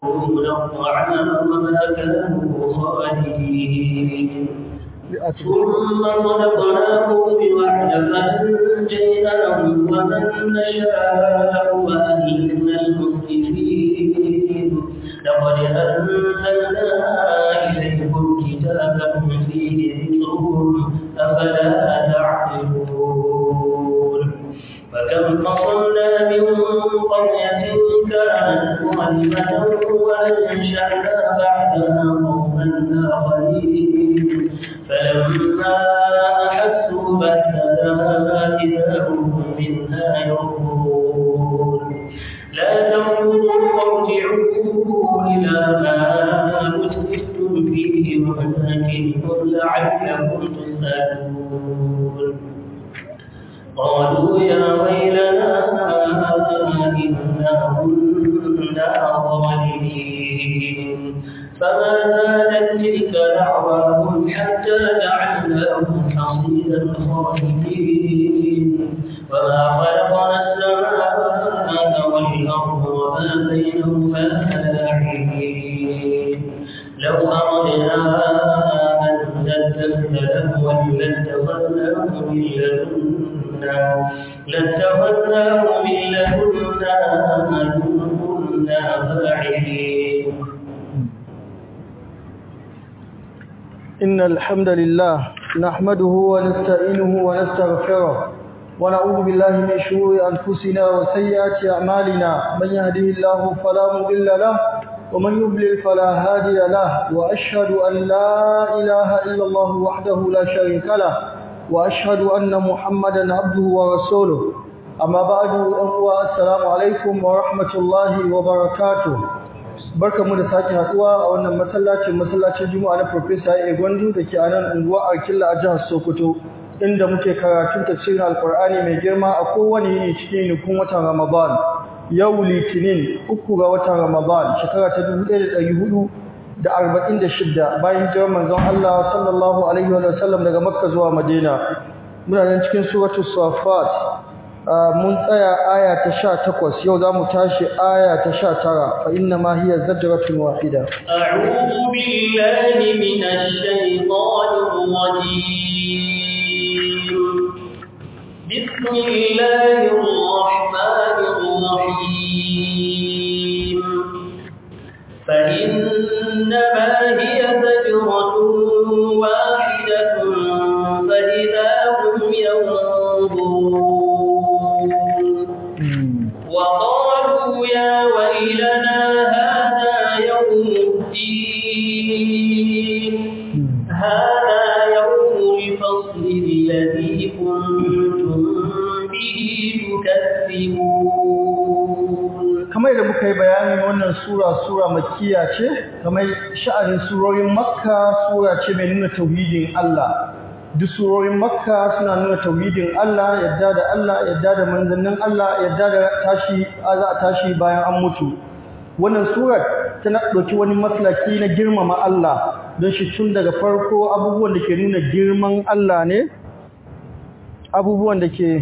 الطعام وما كانوا خالدين ثم صدقناهم بوعد فأنجيناهم ومن نشاء وأهلنا المسرفين لقد أنزلنا إليكم كتابا فيه ذكرهم أفلا تعقلون فكم قصمنا من قرية كانت ظالمة وأنشأنا بعدها قوما آخرين فلما أحسوا بأسنا إذا هم منها يركضون لا تنظروا وارجعوا إلى ما أترفتم فيه ومساكنكم لعلكم تسألون قالوا يا ويلنا إنا كنا ظالمين فما زالت تلك دعواهم حتى جعلناهم حصيدا خالدين وما خلقنا السماء والأرض وما بينهما لاعبين لو أردنا أن نتخذ لهوا لاتخذناه من لدنا لاتخذناه من لدنا إن كنا فاعلين إن الحمد لله نحمده ونستعينه ونستغفره ونعوذ بالله من شرور أنفسنا وسيئات أعمالنا من يهده الله فلا مضل له ومن يضلل فلا هادي له وأشهد أن لا إله إلا الله وحده لا شريك له وأشهد أن محمدا عبده ورسوله أما بعد السلام عليكم ورحمة الله وبركاته barka mu da sake haduwa a wannan masallacin masallacin Juma'a na Professor Egwandu da ke a nan unguwa Arkilla a jihar Sokoto inda muke karatun tafsirin Alkur'ani mai girma a kowane yini cikin nukun watan Ramadan yau Litinin uku ga watan Ramadan shekara ta 1446 bayan hijirar manzon Allah sallallahu alaihi wa sallam daga Makka zuwa Madina muna nan cikin suratul Safat mun tsaya aya ta 18 yau zamu tashi aya ta 19 fa inna ma hiya zajratun wahida a'udhu billahi minash shaitanir rajim bismillahir rahmanir rahim fa inna ma hiya zajratun wahidatun fa idahum yanzurun وقالوا يا ويلنا هذا يوم الدين هذا يوم الفصل الذي كنتم به تكذبون kamar da muka yi bayani wannan sura sura makkiya ce kamar sha'anin surorin makka sura ce mai nuna tauhidin Allah duk surorin makka suna nuna tauhidin Allah yadda da Allah yadda da manzannin Allah yadda da tashi za a tashi bayan an mutu wannan surar tana ɗauki wani maslaki na girmama Allah don shi tun daga farko abubuwan da ke nuna girman Allah ne abubuwan da ke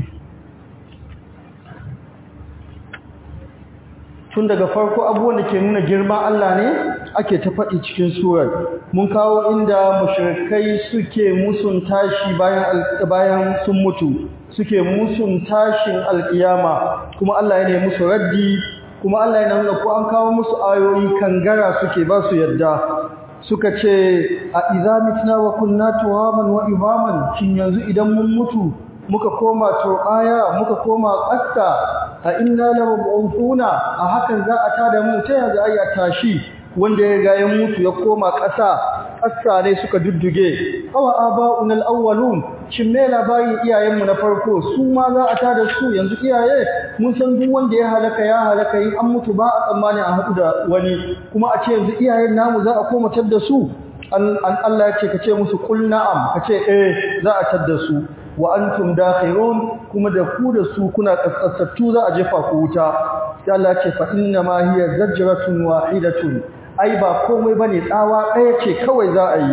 tun daga farko abubuwan da ke nuna girman Allah ne ake ta faɗi cikin surar mun kawo inda mushrikai suke musun tashi bayan bayan sun mutu suke musun tashin alkiyama kuma Allah ya ne musu raddi kuma Allah ya nuna ko an kawo musu ayoyi kangara suke ba su yadda suka ce a idza mitna wa kunna turaban wa ibaman shin yanzu idan mun mutu muka koma turbaya muka koma ƙasa a inna lamab'uthuna a hakan za a tada mu ta yanzu ayi tashi wanda ya ga ya mutu ya koma ƙasa ƙasa ne suka dudduge awa aba'un al-awwalun shin me labarin iyayenmu na farko su ma za a tada su yanzu iyaye mun san duk wanda ya halaka ya halaka in an mutu ba a tsammani a haɗu da wani kuma a ce yanzu iyayen namu za a koma da su an Allah ya ce ka ce musu kul na'am ka ce eh za a tadda su wa antum dakhirun kuma da ku da su kuna kaskasattu za a jefa ku wuta sai Allah ya ce fa inna ma hiya zajratun wahidatun ai ba komai bane tsawa ɗaya ce kawai za a yi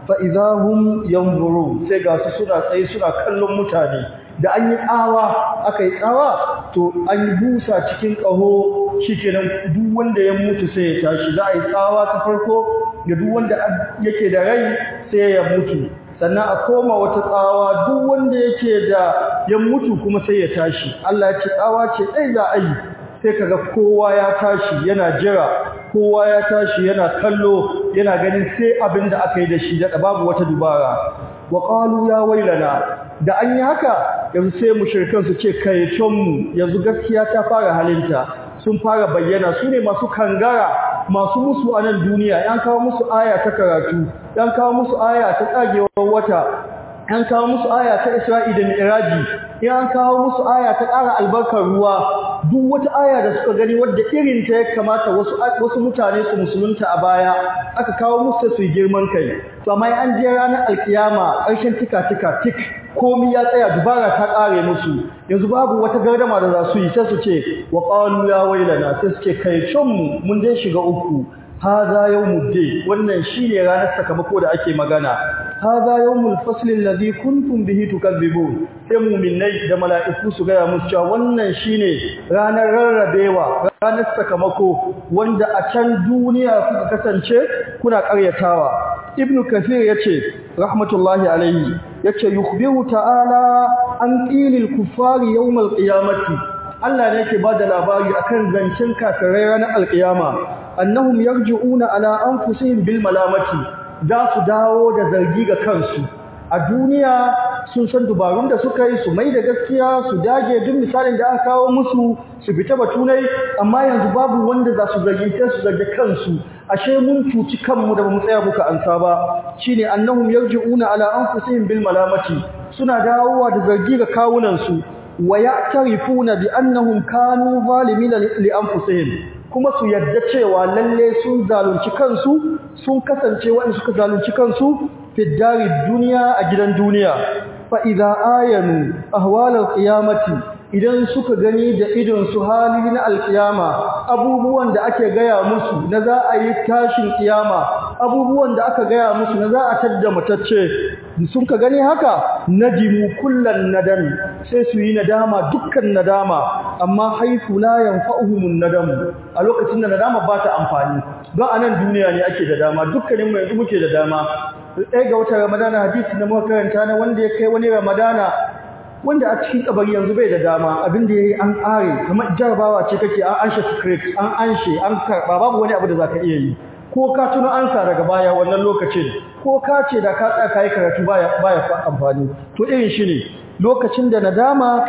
fa idahum yanzuru sai ga su suna tsaye suna kallon mutane da an yi tsawa aka yi tsawa to an yi busa cikin ƙaho shikenan duk wanda ya mutu sai ya tashi za a yi tsawa ta farko ga duk wanda yake da rai sai ya mutu sannan a koma wata tsawa duk wanda yake da ya mutu kuma sai ya tashi Allah ya ce tsawa ce dai za a yi sai kaga kowa ya tashi yana jira kowa ya tashi yana kallo yana ganin sai abin da aka yi da shi da babu wata dubara wa qalu ya wailana da an yi haka yanzu sai mushrikan su ce kai mu yanzu gaskiya ta fara halinta sun fara bayyana su ne masu kangara masu musu a nan duniya yan kawo musu aya ta karatu yan kawo musu aya ta tsagewar wata an kawo musu aya ta Isra'i da Mi'raji in an kawo musu aya ta ƙara albarkar ruwa duk wata aya da suka gani wadda irin ta ya kamata wasu wasu mutane su musulunta a baya aka kawo musu su yi girman kai to amma an je ranar alkiyama ƙarshen tika tika tik komi ya tsaya dubara ta ƙare musu yanzu babu wata gardama da za su yi sai su ce wa qalu ya wailana sai su ce kai mu mun dai shiga uku hadha yawmuddin wannan shine ranar sakamako da ake magana hadha yawmul fasl alladhi kuntum bihi tukadzibun sai mu'minai da mala'iku su gaya musu cewa wannan shine ranar rarrabewa ranar sakamako wanda a can duniya kuka kasance kuna ƙaryatawa ibnu kathir yace rahmatullahi alayhi yace yukhbiru ta'ala an qilil kuffari yawmal qiyamati Allah ne yake bada labari akan zancen kafirai ranar alkiyama annahum yarji'una ala anfusihim bil malamati za su dawo da zargi ga kansu a duniya sun san dubarun da suka yi su mai da gaskiya su dage duk misalin da aka kawo musu su fita batunai amma yanzu babu wanda za su zargi sai su zargi kansu ashe mun cuci kanmu da bamu tsaya muka ansa ba shine annahum yarji'una ala anfusihim bil malamati suna dawowa da zargi ga kawunan su wa ya'tarifuna bi annahum kanu zalimin li anfusihim kuma su yadda cewa lalle sun zalunci kansu sun kasance waɗanda suka zalunci kansu fi dari duniya a gidan duniya fa idza ayanu ahwalal qiyamati idan suka gani da idon su hali na alkiyama abubuwan da ake gaya musu na za a yi tashin kiyama abubuwan da aka gaya musu na za a tadda matacce sun ka gani haka najimu kullan nadam sai su yi nadama dukkan nadama amma haifu la yanfa'uhumun nadam a lokacin da nadama ba ta amfani don anan duniya ne ake da dama dukkanin mu yanzu muke da dama ɗaya ga wata ramadana hadisi na muka karanta na wanda ya kai wani ramadana wanda a cikin kabari yanzu bai da dama abin da yayi an ƙare kamar jarabawa ce kake an anshe script an anshe an karba babu wani abu da zaka iya yi ko ka tuno ansa daga baya wannan lokacin ko ka ce da ka tsaya kai karatu baya baya amfani to irin shi ne lokacin da nadama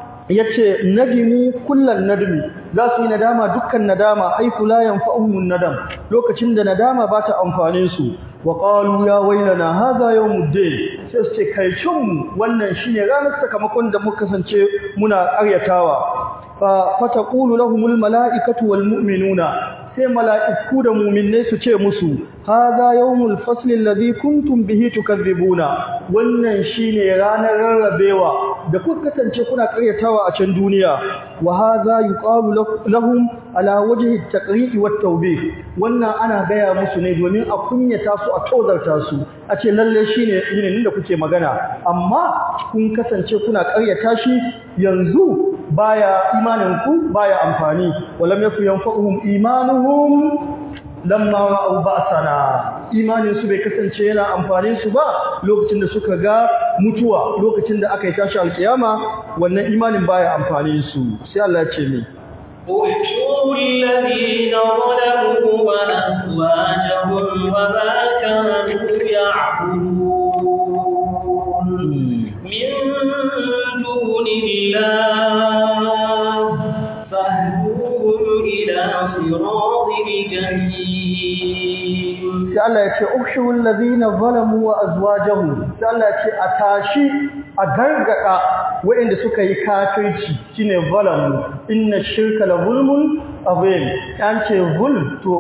yace nadimu kullal nadmi za su yi nadama dukkan nadama haifu la yanfa'uhum nadam lokacin da nadama ba ta amfane su wa qalu ya wailana hadha yawmuddin sai su ce kai cin wannan shine ranar sakamakon da muka kasance muna ƙaryatawa fa fataqulu lahumul malaikatu wal mu'minuna sai mala'iku da mu'minai su ce musu hadha yawmul fasl alladhi kuntum bihi tukadzibuna wannan shine ranar rarrabewa da kuka kasance kuna ƙaryatawa a can duniya wa hadha yuqalu lahum ala wajhi at-taqri'i wat-tawbih wannan ana gaya musu ne domin a kunyata su a tozarta su a ce lalle shine yinin da kuke magana amma kun kasance kuna ƙaryata shi yanzu baya imaninku baya amfani walam yaku yanfa'uhum imanuhum lamma ra'u ba'sana imanin su bai kasance yana amfani su ba lokacin da suka ga mutuwa lokacin da aka yi tashi alkiyama wannan imanin baya amfani su sai Allah ya ce ni احشروا الذين ظلموا وأزواجهم وما كانوا يعبدون من دون الله فاهدوهم إلى صراط الجحيم sai Allah ya ce ukhshul ladina zalamu wa azwajuhum sai Allah ya ce a tashi a gargada waɗanda suka yi kafirci shine zalamu inna shirka la zulmun azim an ce zulm to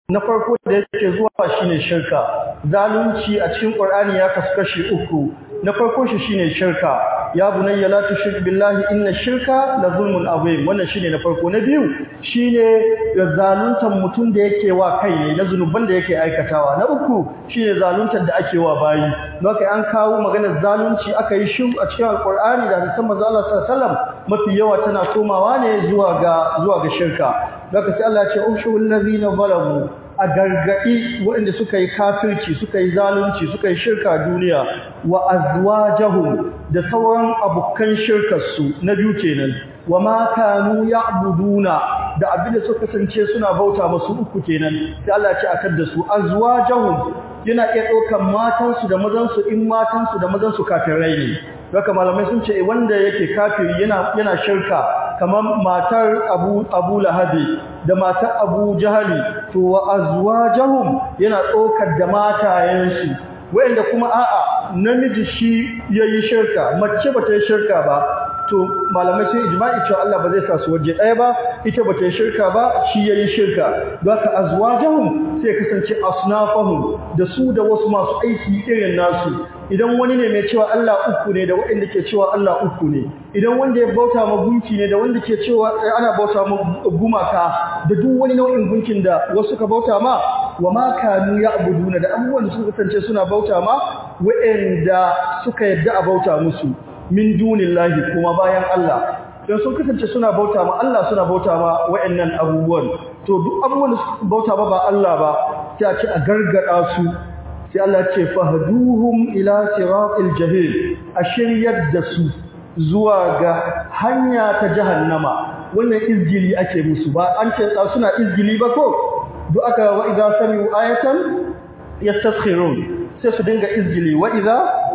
na farko da yake zuwa shine shirka zalunci a cikin Qur'ani ya kasu kashi uku na farko shi shine shirka ya bunayya la tushrik billahi inna shirka la zulmun azim wannan shine na farko na biyu shine zaluntan mutum da yake wa kai ne na zunuban da yake aikatawa na uku shine zaluntar da ake wa bayi don haka an kawo maganar zalunci aka yi shiru a cikin alqur'ani da hadisan manzo Allah sallallahu alaihi wasallam mafi yawa tana komawa ne zuwa ga zuwa ga shirka don haka sai Allah ya ce ushul ladina zalamu a gargaɗi waɗanda suka yi kafirci suka yi zalunci suka yi shirka duniya wa azwajahum da sauran abokan shirkarsu na biyu kenan wa ma kanu ya'buduna da abinda suka kasance suna bauta masu uku kenan sai Allah ya ce akar da su azwajahum yana iya ɗaukan matansu da mazansu in matansu da mazansu kafirai ne haka malamai sun ce wanda yake kafiri yana yana shirka kamar matar Abu Abu Lahabi da matar Abu Jahali to wa azwajahum yana ɗaukar da matayensu wanda kuma a'a namiji shi yayi shirka mace bata yi shirka ba to malamai sun ijma'i cewa Allah ba zai sa su waje ɗaya ba ita bata yi shirka ba shi yayi shirka don haka azwajahum sai kasance asnafahum da su da wasu masu aiki irin nasu idan wani ne mai cewa Allah uku ne da waɗanda ke cewa Allah uku ne idan wanda ya bauta ma gunki ne da wanda ke cewa ana bauta ma gumaka da duk wani nau'in gunkin da wasu ka bauta ma wa ma kanu ya'buduna da abubuwan da suka kasance suna bauta ma waɗanda suka yadda a bauta musu min dunillahi kuma bayan Allah don sun kasance suna bauta ma Allah suna bauta ma waɗannan abubuwan to duk abubuwan da suka bauta ba ba Allah ba sai a ce a gargada su sai Allah ce fahduhum ila siratil jahil a shiryar da su zuwa ga hanya ta jahannama wannan izgili ake musu ba an ce suna izgili ba ko duk aka wa idza sami'u ayatan yastaskhirun sai su dinga izgili wa idza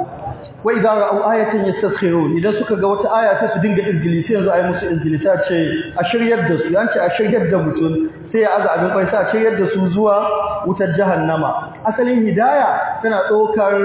wa idza ra'u ayatan yastaskhirun idan suka ga wata aya sai su dinga izgili sai yanzu ayi musu izgili ta ce a shiryar da su yanci a shiryar da mutum sai ya aza abin kwai sai a shiryar da su zuwa wutar jahannama asalin hidaya tana ɗaukar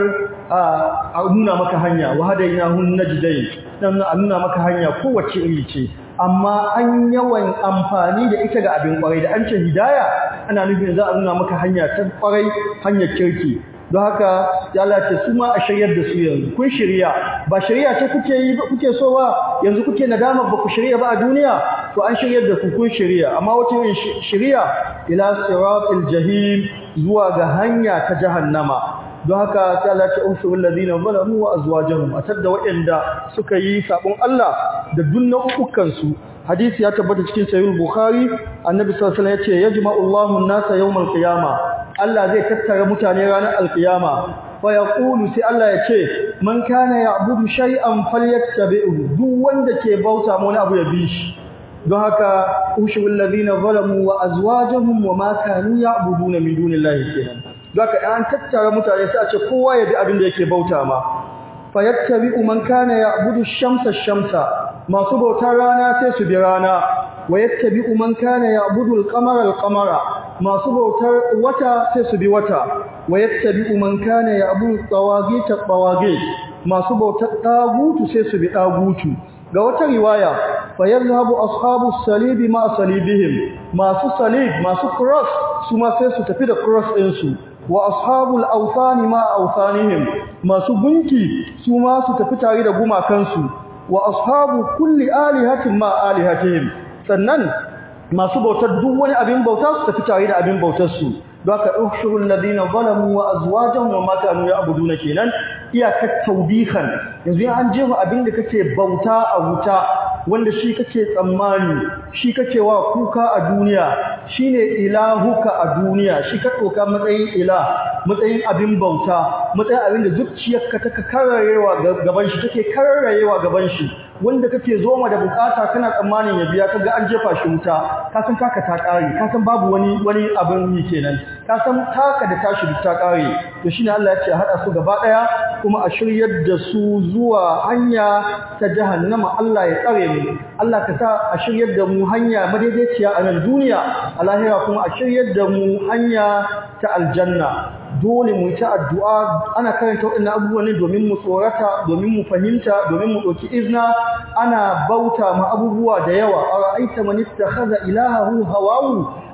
a nuna maka hanya wa hadaina hun najdai dan a nuna maka hanya kowace iri ce amma an yawan amfani da ita ga abin kwarai da an ce hidaya ana nufin za a nuna maka hanya ta kwarai hanyar kirki don haka ya Allah ce su ma a shiryar da su yanzu kun shirya ba shirya ce kuke yi ba kuke so ba yanzu kuke nadama ba ku shirya ba a duniya to an shiryar da ku kun shirya amma wata yin shirya ila siratil jahim zuwa ga hanya ta jahannama don haka sai Allah ya umsu alladhina zalamu wa azwajuhum atadda waɗanda suka yi sabon Allah da dunnan ukukan su hadisi ya tabbata cikin sahih bukhari annabi sallallahu alaihi wasallam yace yajma'u Allahu an-nasa yawmal qiyamah Allah zai tattara mutane ranar alkiyama fa yaqulu sai Allah ya ce man kana ya'budu shay'an falyattabi'u duk wanda ke bauta ma wani abu ya bi shi don haka ushul ladina zalamu wa azwajuhum wa ma kanu ya'buduna min dunillahi kenan don haka an tattara mutane sai a ce kowa ya bi abin da yake bauta ma fa yattabi'u man kana ya'budu shamsa shamsa masu bautar rana sai su bi rana wa yattabi'u man kana ya'budu al-qamara al-qamara masu bautar wata sai su bi wata wa yattabi'u man kana ya'budu tawagita tawagit masu bautar dagutu sai su bi dagutu ga wata riwaya fa yadhhabu ashabu salibi ma salibihim masu salib masu cross su ma sai su tafi da cross din su wa ashabul awthani ma awthanihim masu gunki su ma su tafi tare da gumakansu wa ashabu kulli alihatin ma alihatihim sannan masu bautar duk wani abin bauta su tafi tare da abin bautar su don haka ushurul ladina zalamu wa azwajuhum wa ma kanu ya'buduna kenan iyakar tawbihan yanzu an jefa abin da kake bauta a wuta wanda shi kake tsammani shi kake wa kuka a duniya shine ilahuka a duniya shi ka doka matsayin ilah matsayin abin bauta matsayin abin da zuciyarka take kararewa gaban shi take kararewa gaban shi wanda kake zoma da bukata kana tsammanin ya biya kaga an jefa shi wuta ka san taka ta kare ka san babu wani wani abin yi kenan ka san taka da tashi duk ta kare to shine Allah ya ce hada su gaba daya kuma a shiryar da su zuwa hanya ta jahannama Allah ya tsare mu Allah ka sa a shiryar da mu hanya madaidaiciya a nan duniya a lahira kuma a shiryar da mu hanya ta aljanna dole mu ta addu'a ana karanta waɗannan abubuwan ne domin mu tsorata domin mu fahimta domin mu ɗauki izna ana bauta ma abubuwa da yawa a ra'aita man ittakhadha ilahahu hawahu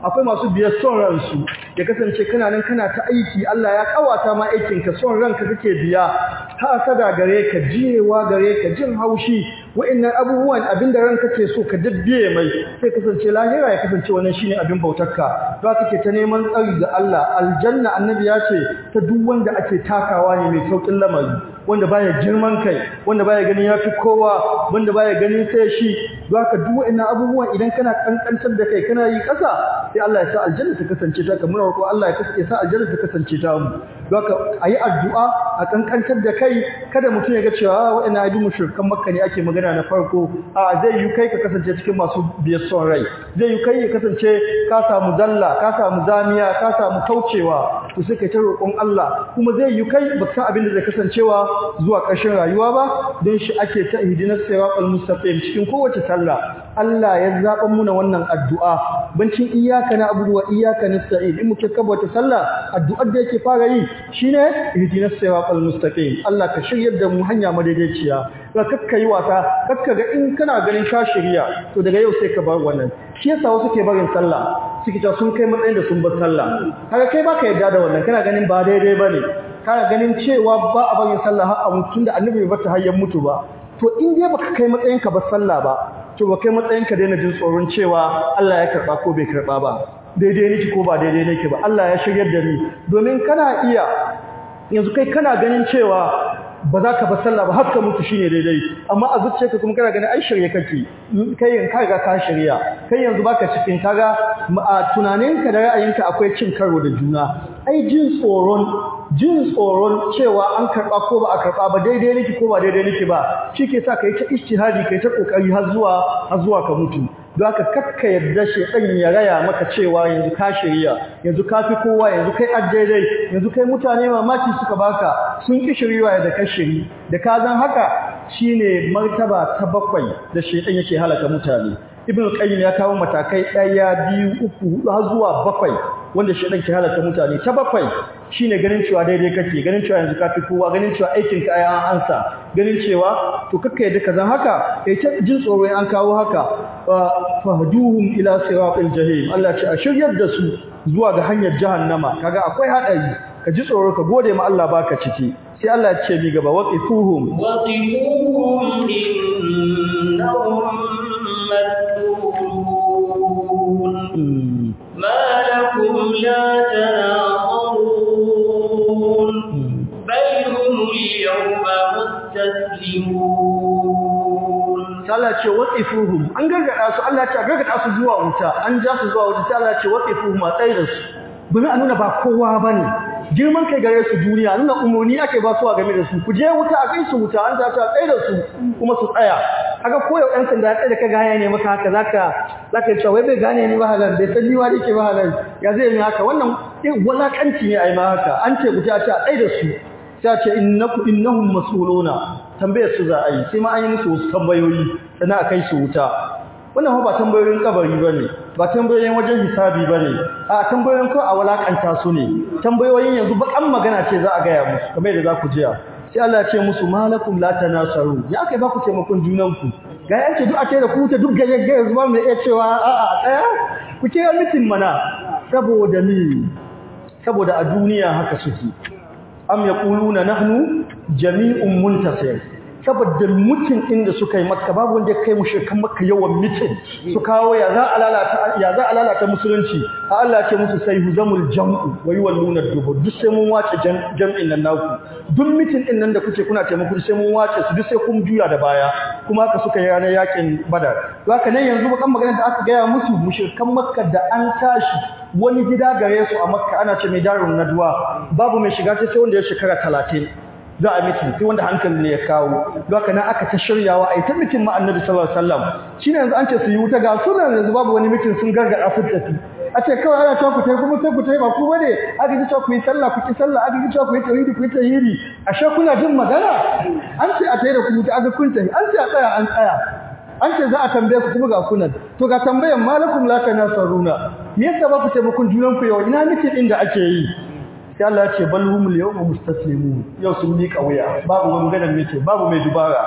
akwai masu biyar son ransu ya kasance kana nan kana ta aiki Allah ya kawata ma aikin ka son ranka kake biya hasada gare ka jiyewa gare ka jin haushi wa'annan abubuwan abinda ranka ke so ka dabbiye mai sai kasance lahira ya kasance wannan shine abin bautarka za ka ke ta neman tsari ga Allah aljanna annabi ya ce ta duk wanda ake takawa ne mai saukin lamari wanda baya girman kai wanda baya ganin yafi kowa wanda baya ganin sai shi zaka duk wa'annan abubuwan idan kana kankantar da kai kana yi kasa sai Allah ya sa aljanna ta kasance ta kamar ko Allah ya kasance sa aljanna ta kasance ta mu zaka ayi addu'a a kankantar da kai kada mutum ya ga cewa wa'annan abin mushrikan makka ne ake magana na farko a zai yi kai ka kasance cikin masu biyar son rai zai yi kai ya kasance ka samu dalla ka samu zamiya ka samu kaucewa to sai kai ta roƙon Allah kuma zai yi kai baka san abin da zai kasancewa zuwa ƙarshen rayuwa ba don shi ake ta ihdinas siratal mustaqim cikin kowace sallah Allah ya zaɓa muna wannan addu'a bancin iyaka na abubuwa iyaka nasta'in in muke kabata sallah addu'ar da yake fara yi shine ihdinas siratal mustaqim Allah ka shiryar da mu hanya madaidaiciya ka kakka yi wasa kakka ga in kana ganin ka shirya to daga yau sai ka bar wannan shi yasa wasu ke barin sallah suke ta sun kai matsayin da sun bar sallah kaga kai baka yarda da wannan kana ganin ba daidai bane kana ganin cewa ba a barin sallah har a mutum da annabi bai bata hayyan mutu ba to in dai baka kai matsayin ka bar sallah ba to ba kai matsayin ka daina jin tsoron cewa Allah ya karba ko bai karba ba daidai nake ko ba daidai nake ba Allah ya shiryar da ni domin kana iya yanzu kai kana ganin cewa ba za ka ba sallah ba har ka mutu shine daidai amma a zuciyarka kuma kana ganin ai shirye kake kai yanzu ka ga ka shirya kai yanzu baka cikin kaga a tunaninka da ra'ayinka akwai cin karo da juna ai jin tsoron jin tsoron cewa an karba ko ba a karba ba daidai nake ko ba daidai nake ba shike sa kai ta ijtihadi kai ta kokari har zuwa har zuwa ka mutu don haka kakka yadda shedan ya raya maka cewa yanzu ka shirya yanzu ka fi kowa yanzu kai daidai yanzu kai mutane mamaki suka baka sun ki shiriwa da ka shiri da ka zan haka shine martaba ta bakwai da shedan yake halaka mutane ibn qayyim ya kawo matakai ɗaya biyu uku hudu har zuwa bakwai wanda shedan ke halaka mutane ta bakwai shine ganin cewa daidai kake ganin cewa yanzu ka fi kowa ganin cewa aikin ka ai an ansa ganin cewa to kakka yadda kazan haka kai ta jin tsoro an kawo haka fahduhum ila siratil jahim Allah ce a shiryar da su zuwa ga hanyar jahannama kaga akwai hadari ka ji tsoro ka gode ma Allah baka ciki sai Allah ya ce mi gaba waqifuhum waqifuhum innahum مسؤولون ما لكم لا تناصرون بل هم اليوم مستسلمون Allah ce waqifuhum an gargada su Allah ce gargada su zuwa wuta an ja su zuwa wuta sai Allah ce waqifuhum a tsaye da su domin a nuna ba kowa bane girman kai gare su duniya nuna umurni ake ba su a game da su ku je wuta a kai su wuta an ta ta tsaye da su kuma su tsaya kaga koyau ɗan sanda ya tsaye da ka gane ne maka haka zaka zaka yi cewa bai gane ni ba halal bai san ni wa ke ba halal ya zai yi haka wannan walakanci ne a yi ma haka an ce wuta ce a tsaye da su sai a ce innaku innahum mas'uluna tambayar su za a yi sai ma an yi musu wasu tambayoyi sannan a kai su wuta wannan ba tambayoyin kabari bane ba tambayoyin wajen hisabi bane a tambayoyin ko a walakanta su ne tambayoyin yanzu bakan magana ce za a gaya musu kamar yadda za ku jiya sai Allah ya ce musu malakum la tanasaru ya kai ba ku taimakon junanku ga yance duk a ce da ku ta duk gaje gaje zuwa mai iya cewa a a tsaya ku kira mitin mana saboda ni saboda a duniya haka suke am yaquluna nahnu jami'un muntasir saboda mutum inda suka yi makka babu wanda ya kai mushrikan makka yawan mutum su kawo ya za a lalata ya za a lalata musulunci a Allah ce musu sai huzamul jam'u wa yuwalluna dubur duk sai mun wace jam'in nan naku duk mutum din nan da kuke kuna taimako sai mun wace su duk sai kun juya da baya kuma haka suka yi ranar yakin badar haka nan yanzu bakan magana da aka gaya musu mushrikan makka da an tashi wani gida gare su a makka ana ce mai darun nadwa babu mai shiga sai wanda ya shekara talatin za a mitin sai wanda hankali ne ya kawo don haka nan aka ta shiryawa a yi ta mitin ma annabi sallallahu alaihi wasallam shine yanzu an ce su yi wuta ga sunan yanzu babu wani mitin sun gargada su tafi a ce kawai ana cewa ku tai kuma sai ku tai ba ku bane aka ji cewa ku yi sallah ku ki sallah aka ji cewa ku yi tauhidi ku yi tauhidi ashe kuna jin magana an ce a tai da ku wuta aka kun tafi an ce a tsaya an tsaya an ce za a tambaye ku kuma ga kunan to ga tambayan malakum la tanasaruna me yasa ba ku taimakon junan ku yau ina mitin din da ake yi sai Allah ya ce bal humul yawma mustaslimun yau sun miƙa wuya babu wani gadan mace babu mai dubara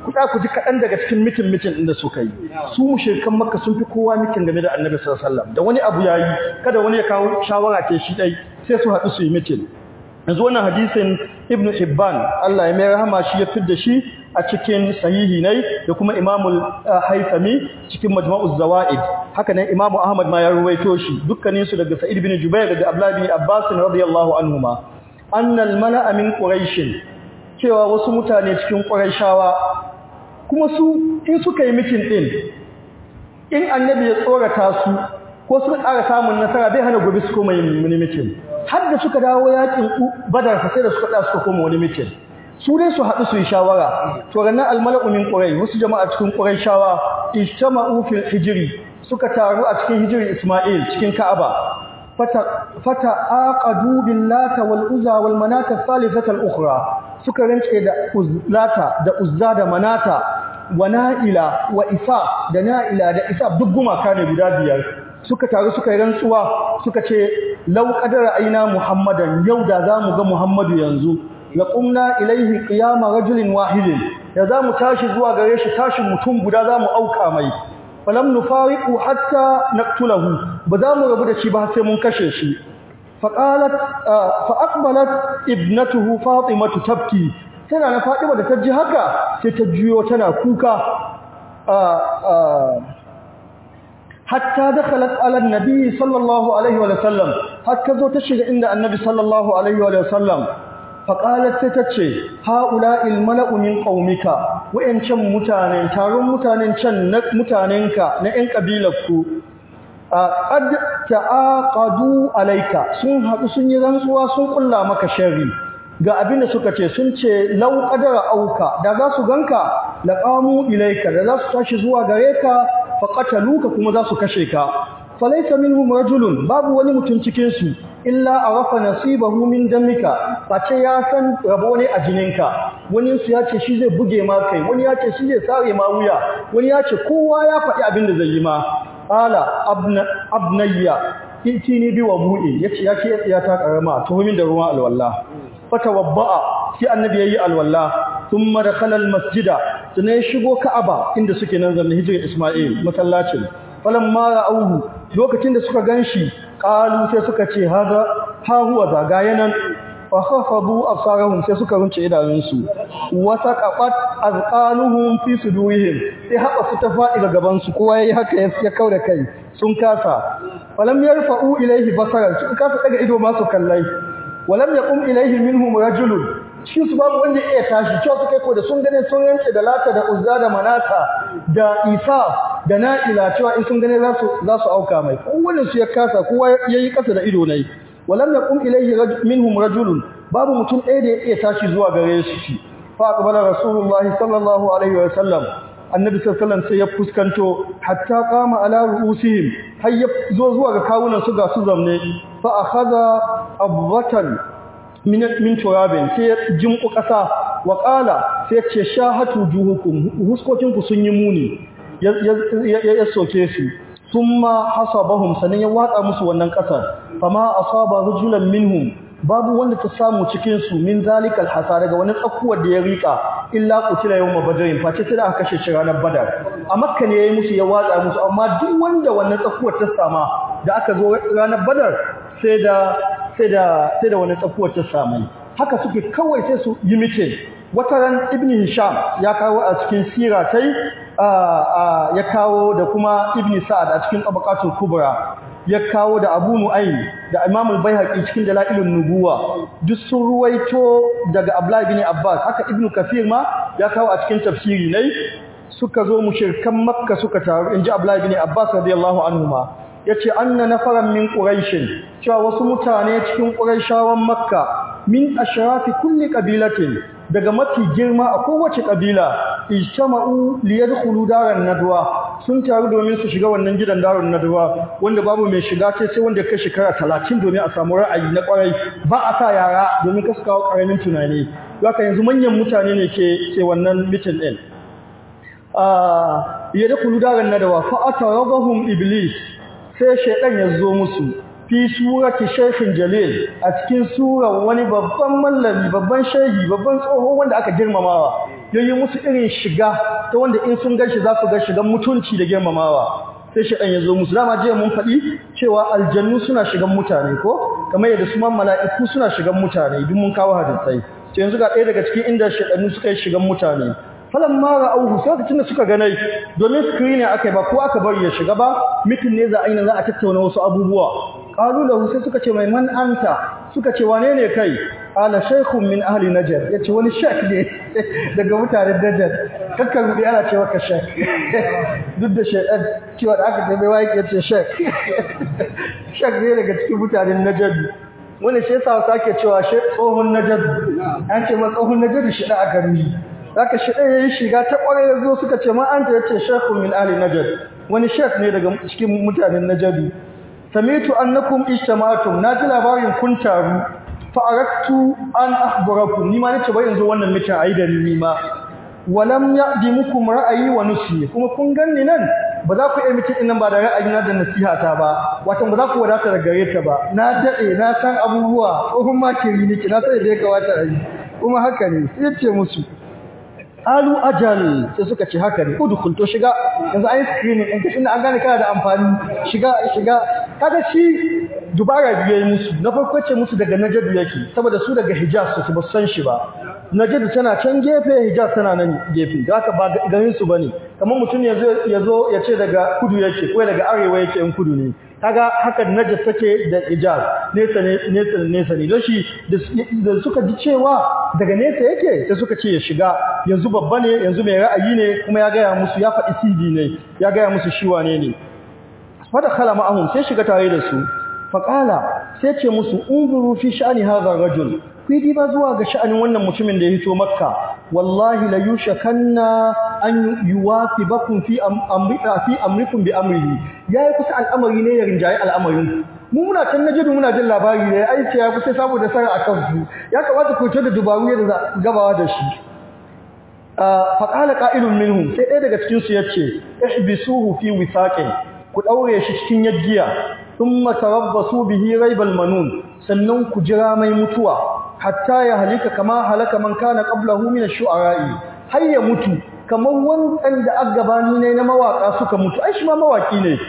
ku da ku ji kadan daga cikin mitin mitin din da suka yi su mushrikan makka sun fi kowa mitin game da annabi sallallahu alaihi wasallam da wani abu yayi kada wani ya kawo shawara ce shi dai sai su haɗu su yi mitin yanzu wannan hadisin ibnu hibban Allah ya mai rahama shi ya fidda shi a cikin sahihi ne da kuma imamul haithami cikin majma'uz zawaid haka nan imamu ahmad ma ya ruwaito shi dukkanin su daga sa'id bin jubair daga abdullah bin abbas radiyallahu anhuma annal mala'a min quraish cewa wasu mutane cikin quraishawa kuma su in suka yi mitin din in annabi ya tsorata su ko suka ƙara samun nasara bai hana gobe su koma yin wani mitin har da suka dawo yakin badar sai da suka da suka koma wani mitin su dai su haɗu su yi shawara to ranar almala'u min ƙurai wasu jama'a cikin ƙurai shawa ijtama'u fil hijri suka taru a cikin hijiri isma'il cikin ka'aba fata fata aqadu billata wal uzza wal manata thalithata al ukhra suka rance da uzlata da uzza da manata wa na'ila wa isa da na'ila da isa duk gumaka ne guda biyar suka taru suka yi rantsuwa suka ce lau qadara aina muhammadan yau da zamu ga muhammadu yanzu la qumna ilaihi qiyama rajulin wahidin da zamu tashi zuwa gare shi tashin mutum guda zamu auka mai falam nufariqu hatta naqtulahu ba zamu rabu da shi ba sai mun kashe shi faqalat fa aqbalat ibnatuhu fatimatu tabki tana na fatima da ta ji haka sai ta juyo tana kuka hatta dakhalat ala annabi sallallahu alaihi wa sallam hatta zo ta shiga inda annabi sallallahu alaihi wa sallam faqalat sai tace haula'il mala'u min qaumika wayancan mutanen taron mutanen can na mutanenka na ƴan kabilarku qad ta'aqadu alayka sun haɗu sun yi rantsuwa sun kulla maka sharri ga abin da suka ce sun ce lau qadara auka da za su ganka laqamu ilayka da za su tashi zuwa gare ka faqataluka kuma za su kashe ka falaysa minhum rajulun babu wani mutum cikin su illa arafa nasibahu min damika face ya san rabo ne a jininka wani su ya ce shi zai buge ma kai wani ya ce shi zai sare ma wuya wani ya ce kowa ya faɗi abin da zai yi ma ala abnayya itini bi wabu'i yace ya ce ya ta karama tuhumin da ruwan alwala fatawabba'a sai annabi yayi alwala thumma dakhala almasjida sannan ya shigo ka'aba inda suke nan zanne hijira isma'il masallacin falamma ra'awhu lokacin da suka ganshi qalu sai suka ce hada ha huwa zagayanan fa khafadu absarahum sai suka runce idanunsu wa saqat azqaluhum fi sudurihim sai haka su ta fadi ga gaban su kowa yayi haka ya kauda kai sun kasa falam yarfa'u ilayhi basaran sun kasa daga ido ma su kallai walam yaqum ilayhi minhum rajulun shi su babu wanda ya tashi cewa su kai ko da sun gane sun yanke da lata da uzza da manata da isa da na'ila cewa in sun gane za su za su auka mai kowanne su ya kasa kowa yayi kasa da ido nayi walam yaqum ilayhi minhum rajulun babu mutum ɗaya da ya iya tashi zuwa gare su shi fa aqbala rasulullahi sallallahu alaihi wa sallam annabi sallallahu alaihi wasallam sai ya fuskanto hatta qama ala ru'usihim har ya zo zuwa ga kawunan su ga su zamne fa akhadha abwatan min min turabin sai ya jimku kasa wa qala sai ya ce shahatu juhukum huskokin ku sun yi muni ya ya soke su thumma hasabahum sanan ya watsa musu wannan kasar fama asaba rajulan minhum babu wanda ta samu cikin su min zalikal hasa daga wani tsakuwar da ya rika illa qutila yawma badrin face sai aka kashe shi ranar badar a makka ne yayi musu ya watsa musu amma duk wanda wannan tsakuwar ta sama da aka zo ranar badar sai da sai da sai da wannan tsakuwar ta samu haka suke kawai sai su yi mitin wata ran ibn hisham ya kawo a cikin sira tai ya kawo da kuma ibn sa'ad a cikin tabaqatul kubra ya kawo da Abu Nu'aym da Imam al-Baihaqi cikin dalailun nubuwa duk sun ruwaito daga Abdullah ibn Abbas haka Ibn Kathir ma ya kawo a cikin tafsiri ne suka zo mushrikan Makka suka taru inji Abdullah ibn Abbas radiyallahu anhuma yace anna nafaran min quraish cewa wasu mutane cikin quraishawan Makka min ashrafi kulli qabilatin daga mafi girma a kowace kabila ijtama'u liyadkhulu daran nadwa sun taru domin su shiga wannan gidan darun nadwa wanda babu mai shiga sai sai wanda kai shekara 30 domin a samu ra'ayi na kwarai ba a sa yara domin kasu kawo karamin tunani haka yanzu manyan mutane ne ke ke wannan meeting din ah liyadkhulu daran nadwa fa atarabahum iblis sai shaytan ya zo musu fi surati shaykhin jalil a cikin surar wani babban mallami babban shehi babban tsoho wanda aka girmamawa yayi musu irin shiga ta wanda in sun gashi za su ga shigan mutunci da girmamawa sai shaɗan ya zo musu dama jiya mun faɗi cewa aljannu suna shigan mutane ko kamar yadda su man mala'iku suna shigan mutane duk mun kawo hadisai to yanzu ga ɗaya daga cikin inda shaɗannu suka yi shigan mutane falan ma ra'auhu sai lokacin da suka ganai domin screen aka yi ba ko aka bari ya shiga ba mitin ne za a yi za a tattauna wasu abubuwa qalu lahu sai suka ce mai man anta suka ce wane ne kai ala shaykhun min ahli najd yace wani shek ne daga mutanen najd kakkan rudi ana cewa ka shek duk da shaydan cewa da aka tabe wai yace shek shek ne daga cikin mutanen najd wani shi yasa sake cewa shek tsohon najd an ce ma tsohon najd shi da aka ruhi zaka shi ɗaya yayin shiga ta ƙwarai yazo suka ce ma anta yace shaykhun min ahli najd wani shek ne daga cikin mutanen najd samitu annakum ijtama'tum naji labarin kun taru fa aradtu an akhbarakum ni ma nace bai yanzu wannan mita ayi da ni ma walam ya'dimukum ra'ayi wa nusi kuma kun ganni nan ba za ku iya miki nan ba da ra'ayina da nasihata ba wato ba za ku wadata da gare ta ba na dade na san abubuwa tsohon makiri niki na sai da ya kawata a yi kuma haka ne sai ce musu alu ajal sai suka ce haka ne udkhul to shiga yanzu ai screening din kashin an gane kana da amfani shiga shiga kaga shi dubara biye musu na farko ce musu daga najadu yake saboda su daga hijaz su ba san shi ba najadu tana can gefe hijaz tana nan gefe da haka ba garin su bane kamar mutum yazo yazo ya ce daga kudu yake ko daga arewa yake in kudu ne kaga haka najas take da hijaz nesa ne nesa nesa ne don shi da suka ji cewa daga nesa yake sai suka ce ya shiga yanzu babba ne yanzu mai ra'ayi ne kuma ya gaya musu ya faɗi CD ne ya gaya musu shi wane ne fada khala ma'ahum sai shiga tare da su faqala sai ce musu unzuru fi sha'ani hadha rajul ku yi ba zuwa ga sha'anin wannan mutumin da ya hito makka wallahi la yushakanna an yuwasibakum fi amrika fi amrikum bi amrihi yayi kusa al'amari ne ya rinjaye al'amarin mu muna can najidu muna jin labari ne ai ce ya kusa saboda sarar akan su ya kamata ku da dubaru yadda gabawa da shi faƙala ƙa'ilun minhum sai ɗaya daga cikinsu ya ce ihbisuhu fi wisaqin ku ɗaure shi cikin yaggiya thumma tarabbasu bihi raibal manun sannan ku jira mai mutuwa hatta ya halika kama halaka man kana qablahu min ash-shu'ara'i har ya mutu kamar wancan da aggabani ne na mawaka suka mutu ai shi ma mawaki ne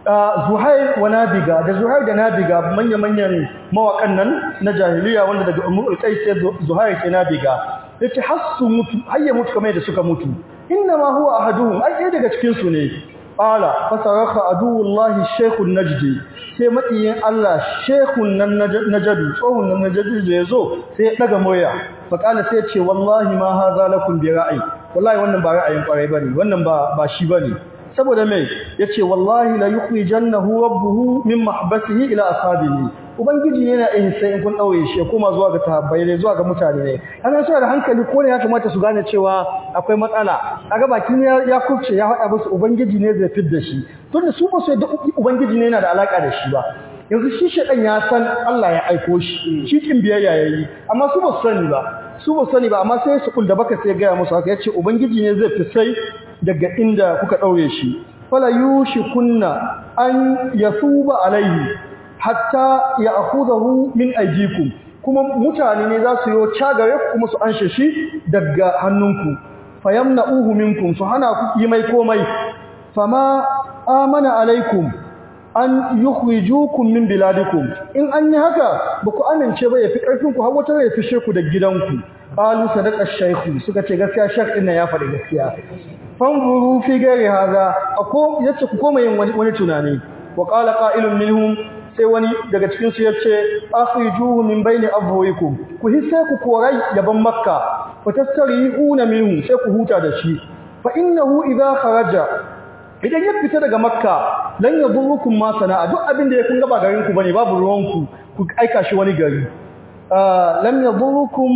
Zuhair wa Nabiga da Zuhair da Nabiga manya-manyan mawakan nan na jahiliya wanda daga Ummul Qais sai Zuhair ke Nabiga yace har su mutu har ya mutu kamar da suka mutu inna ma huwa ahaduhum ai ɗaya daga cikin su ne qala fasaraka aduwullahi shaykhun najdi sai makiyin Allah shaykhun nan najdi tsohon nan najdi da yazo sai ya daga moya fa qala sai ya ce wallahi ma hadha lakum bi ra'ayi wallahi wannan ba ra'ayin kwarai bane wannan ba ba shi bane saboda mai yace wallahi la yukhrijannahu rabbuhu min mahbasihi ila ashabihi ubangiji yana ihsa in kun daure shi kuma zuwa ga sahabbai ne zuwa ga mutane ne ana suna da hankali ko ne ya kamata su gane cewa akwai matsala kaga bakin ya ya kurce ya hada musu ubangiji ne zai fidda shi tunda su ba su da ubangiji ne yana da alaka da shi ba yanzu shi shedan ya san Allah ya aiko shi shi kin biyayya yayi amma su ba su sani ba su ba sani ba amma sai su kulda baka sai ga musu haka yace ubangiji ne zai fi sai daga inda kuka daure shi fala yushikunna an yasuba alaihi hatta ya'khudhu min aydikum kuma mutane ne za su yi cagare kuma su anshe shi daga hannunku fayamna'uhu minkum su hana ku yi mai komai fama amana alaikum an yukhrijukum min biladikum in an yi haka ba ku amince ba yafi karfin ku har wata ya fishe ku da gidanku qalu sadaqa shaykhu suka ce gaskiya shaykh din ya faɗi gaskiya fanzuru fi ghairi hadha ako yace ku koma yin wani tunani wa qala qa'ilun minhum sai wani daga cikin su yace akhrijuhu min bayni abwayikum ku hisse ku korai gaban makka fa tastarihuna minhu sai ku huta da shi fa innahu idha kharaja idan ya fita daga makka lan yadurrukum ma sana'a duk abin da ya kun gaba garin ku bane babu ruwan ku ku aika shi wani gari lam yadurrukum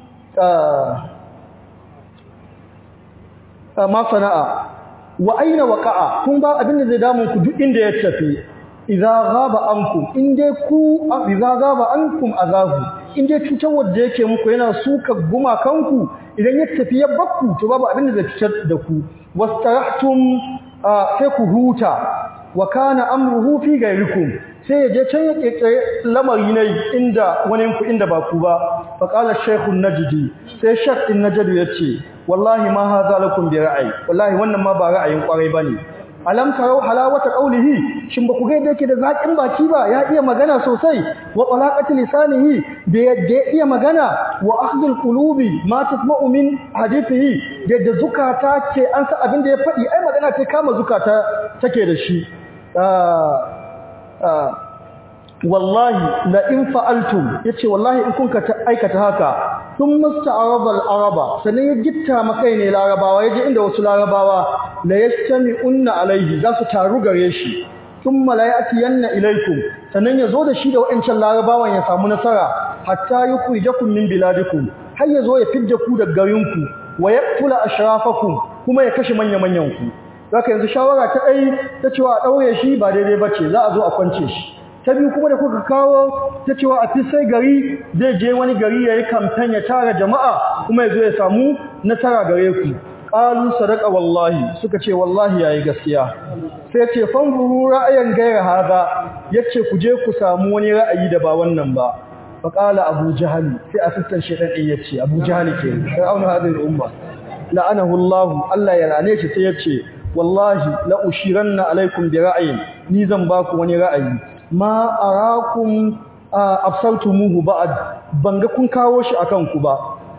ma sana'a wa aina waqa'a kun ba abin da zai damu ku duk inda ya tafi idza ghaba ankum inde ku idza ghaba ankum azabu inde cutar wanda yake muku yana suka guma kanku idan ya tafi ya bakku to babu abin da zai cutar da ku wastarahtum sai ku huta wa kana amruhu fi gairikum sai ya je can ya kekere lamari ne inda wani ku inda ba ku ba fa qala shaykhu najdi sai shaykh din najdi yace wallahi ma hadha lakum bi ra'ayi wallahi wannan ma ba ra'ayin kwarai bane alam tarau halawata qawlihi shin ba ku ga yadda yake da zakin baki ba ya iya magana sosai wa talaqati lisanihi da yadda iya magana wa akhdhul qulubi ma tasma'u min hadithihi da yadda zukata ce an sa abin da ya faɗi ai magana ce kama zukata take da shi wallahi la in fa'altum yace wallahi in kun ka aikata haka sun musta'araba al-araba sanan ya gitta makai ne larabawa yaje inda wasu larabawa la yastami'unna alaihi za su taru gare shi thumma la ya'tiyanna ilaykum sanan yazo da shi da wayancan larabawan ya samu nasara hatta yukhrijakum min biladikum har yazo ya fidda ku daga garinku wa yaqtula ashrafakum kuma ya kashe manya manyan ku zaka yanzu shawara ta dai ta cewa a daure shi ba daidai bace za a zo a kwance shi ta biyu kuma da kuka kawo ta cewa a sai gari zai je wani gari ya yi kamfen ya tara jama'a kuma ya zo ya samu nasara gare ku ƙalu sadaka wallahi suka ce wallahi ya yi gaskiya sai ce fanzuru ra'ayin gaira haza ya ce ku je ku samu wani ra'ayi da ba wannan ba faƙala abu jahali sai asistan shaidan ɗin ya ce abu jahali ke fir'auna hadin umma la'anahu allah allah ya lane shi sai ya ce wallahi la ushiranna alaikum bi ra'ayin ni zan ba ku wani ra'ayi ma arakum absaltumuhu ba'd banga kun kawo shi akan ku ba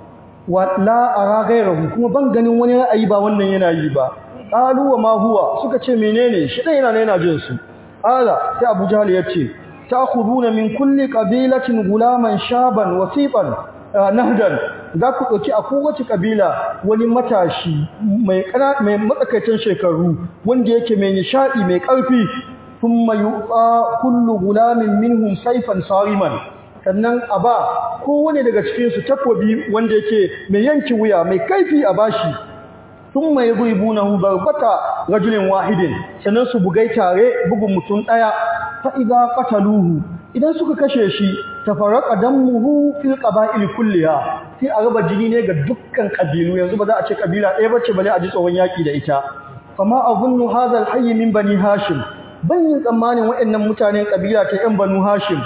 wa la ara ghayrahu kuma ban ganin wani ra'ayi ba wannan yana yi ba qalu wa ma huwa suka ce menene shi dai yana ne yana jin su ala sai Abu Jahl yace ta'khuduna min kulli qabilatin gulaman shaban wasiqan nahdan za ku dauki a kowace kabila wani matashi mai mai matsakaicin shekaru wanda yake mai nishadi mai karfi ثم يؤطى كل غلام منهم سيفا صارما sannan a ba kowane daga cikin su takobi wanda yake mai yanki wuya mai kaifi a bashi thumma yadribunahu darbata rajulin wahidin sannan su bugai tare bugun mutum daya fa idza qataluhu idan suka kashe shi tafarraqa damuhu fil qaba'il kulliha sai a raba jini ne ga dukkan kabilu yanzu ba za a ce kabila ɗaya bace bale a ji tsohon yaki da ita fama azunnu hadha al-hayy min bani hashim ban yin tsammanin waɗannan mutanen ƙabila ta ‘yan banu hashim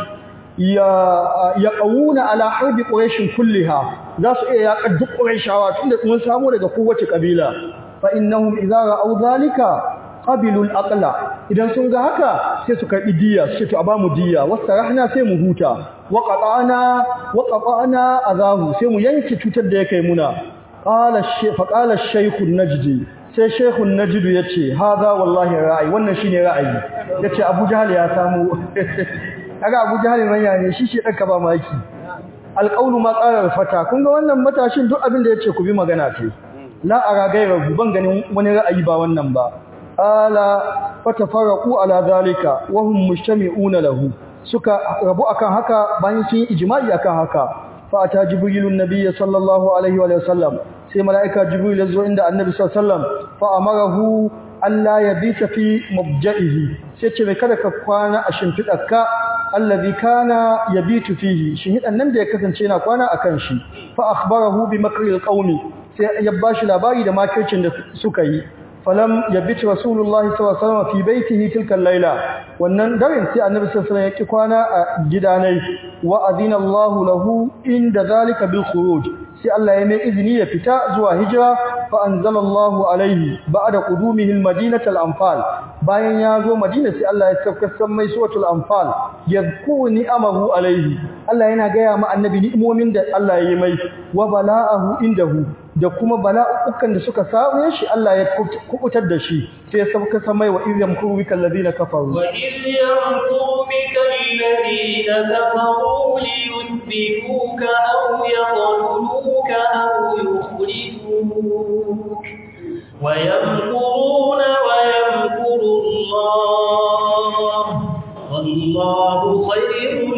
ya ƙauna ala harbi ƙurashin kulliha za su iya yaƙar duk ƙurashawa tun da mun samu daga kowace ƙabila fa innahum idza ra'aw zalika qabilul aqla idan sun ga haka sai su karɓi diya su ce to a ba mu diya wasarahna sai mu huta wa qata'na wa qata'na azahu sai mu yanke cutar da yake muna qala fa qala shaykhu najdi sai shehun najidu ya ce haza wallahi ra'ayi wannan shine ra'ayi ya ce abu jahal ya samu kaga abu jahal manya ne shi shi ɗanka ba maki alƙaunu ma ƙarar fata kun ga wannan matashin duk abin da ya ce ku bi magana ce la a ragayar ban ganin wani ra'ayi ba wannan ba ala fata faraku ala zalika wa hum mujtami'una lahu suka rabu akan haka bayan sun yi ijma'i akan haka fa ata jibrilun nabiyyi sallallahu alaihi wa sallam sai mala'ika jibril ya zo inda annabi sallallahu alaihi wasallam fa amarahu alla yabita fi mabja'ihi sai ce mai kada ka kwana a shimfidarka allazi kana yabitu fihi shin nan da ya kasance yana kwana akan shi fa akhbarahu bi makril qaumi sai ya bashi labari da makircin da suka yi falam yabit rasulullahi sallallahu alaihi wasallam fi baitihi tilka al-laila wannan daren sai annabi sallallahu alaihi wasallam ya kwana a gidanai wa adina Allahu lahu inda zalika bil khuruj sai Allah ya mai izini ya fita zuwa hijira fa anzalallahu alaihi ba'da qudumihi al-madinata al-anfal bayan ya zo madina sai Allah ya tafkassar mai suratul anfal yadhkuru ni'amahu alaihi Allah yana gaya ma annabi ni'imomin da Allah ya yi mai wa bala'ahu indahu da kuma bala'ukan da suka same shi Allah ya kubutar da shi sai ya sauka samai wa izyam kurubika alladhina kafaru wa iz yamkuru bika alladhina kafaru liyuthbituka aw yaqtuluka aw yukhrijuka wa yamkuruna wa yamkuru Allah wallahu khayrul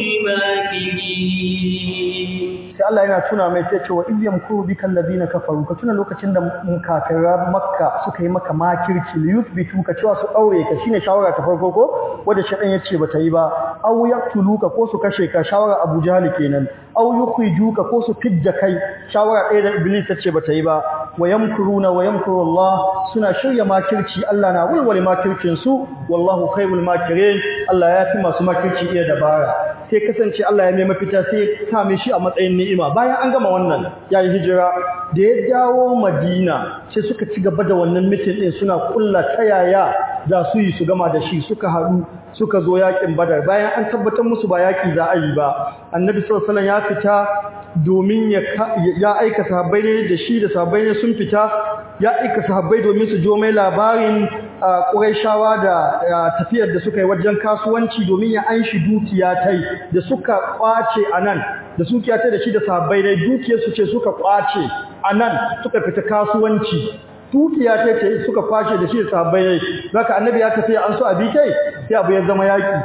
makirin sai Allah yana tuna mai sai cewa idyam kuru bikal ladina kafaru ka tuna lokacin da kafiran makka suka yi maka makirci li yuthbitu ka cewa su aure ka shine shawara ta farko ko wanda shedan yace bata yi ba aw yaqtuluka ko su kashe ka shawara Abu Jahl kenan aw yukhrijuka ko su fidda kai shawara ɗaya da Iblis tace bata yi ba wa yamkuruna wa yamkuru Allah suna shirya makirci Allah na walwale makircin su wallahu khairul makirin Allah ya fi masu makirci iya dabara sai kasance Allah ya mai mafita sai ya same shi a matsayin ni'ima bayan an gama wannan yayi hijira da ya dawo Madina sai suka ci gaba da wannan mitin din suna kulla tayaya za su yi su gama da shi suka haɗu suka zo yakin Badar bayan an tabbatar musu ba yaki za a yi ba Annabi sallallahu alaihi wasallam ya fita domin ya aika sahabbai ne da shi da sahabbai ne sun fita ya aika sahabbai domin su jo mai labarin Qurayshawa da tafiyar da suka yi wajen kasuwanci domin ya anshi dukiya tai da suka kwace anan da sukiya tai da shi da sahabbai ne dukiyar su ce suka kwace anan suka fita kasuwanci dukiya tai ce suka kwace da shi da sahabbai ne zaka annabi ya tafi an so abi kai sai abu ya zama yaki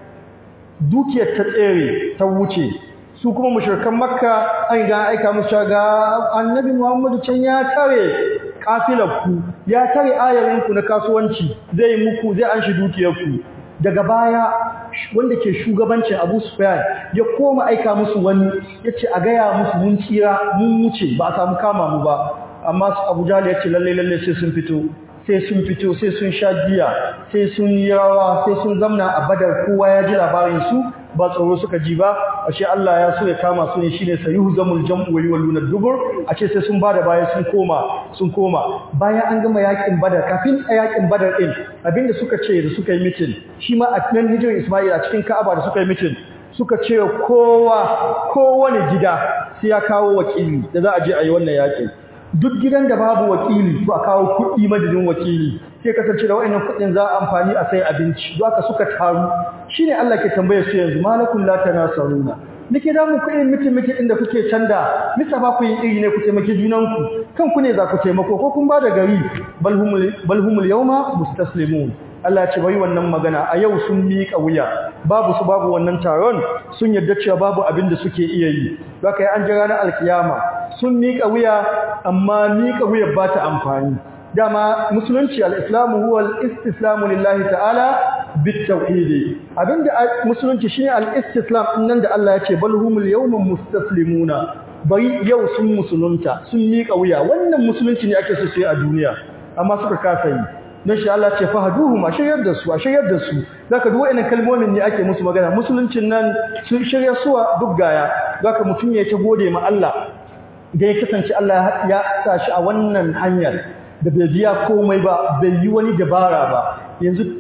dukiyar ta tsere ta wuce su kuma mushrikan makka an ga aika musu ga annabi muhammadu can ya tare kafilarku ya tare ayarinku na kasuwanci zai muku zai an shi dukiyarku daga baya wanda ke shugabancin abu sufyan ya koma aika musu wani ya ce a gaya musu mun tsira mun wuce ba a samu kama mu ba amma abu jali ya ce lalle lalle sai sun fito sai sun fito sai sun sha giya sai sun yi rawa sai sun zamna a badar kowa ya ji labarin su ba tsoro suka ji ba ashe Allah ya so ya kama su ne shine sayuhzamul jam'u wa yawluna dubur ashe sai sun bada baya sun koma sun koma bayan an gama yakin badar kafin a yakin badar din abinda suka ce da suka yi mitin shi ma a nan hijirar Isma'il a cikin Ka'aba da suka yi mitin suka ce kowa kowane gida sai ya kawo wakili da za a je a yi wannan yakin duk gidan da babu wakili to a kawo kuɗi madadin wakili sai kasance da wayannan kuɗin za a amfani a sai abinci don haka suka taru shine Allah ke tambaye su yanzu malakum la tanasaruna nake da muku irin mitin mitin inda kuke canda misa ba ku yin iri ne ku taimaki junanku kanku ne za ku taimako ko kun ba da gari balhumul balhumul yawma mustaslimun Allah ce bai wannan magana a yau sun miƙa wuya babu su babu wannan taron sun yarda cewa babu abin da suke iya yi haka an jira na alkiyama sun miƙa wuya amma miƙa wuya ba ta amfani dama musulunci al-islamu huwa al-istislamu lillahi ta'ala bit-tauhid abinda musulunci shine al-istislam nan da Allah ya ce bal humul yawma mustaslimuna bai yau sun musulunta sun miƙa wuya wannan musulunci ne ake so su yi a duniya amma suka kasa yi don shi Allah ce fahaduhum a shiryar da su a shiryar da su zaka duk wayannan kalmomin ne ake musu magana musuluncin nan sun shirya suwa duk gaya zaka mutum ya ta gode ma Allah da ya kasance Allah ya sa shi a wannan hanyar da bai biya komai ba bai yi wani dabara ba yanzu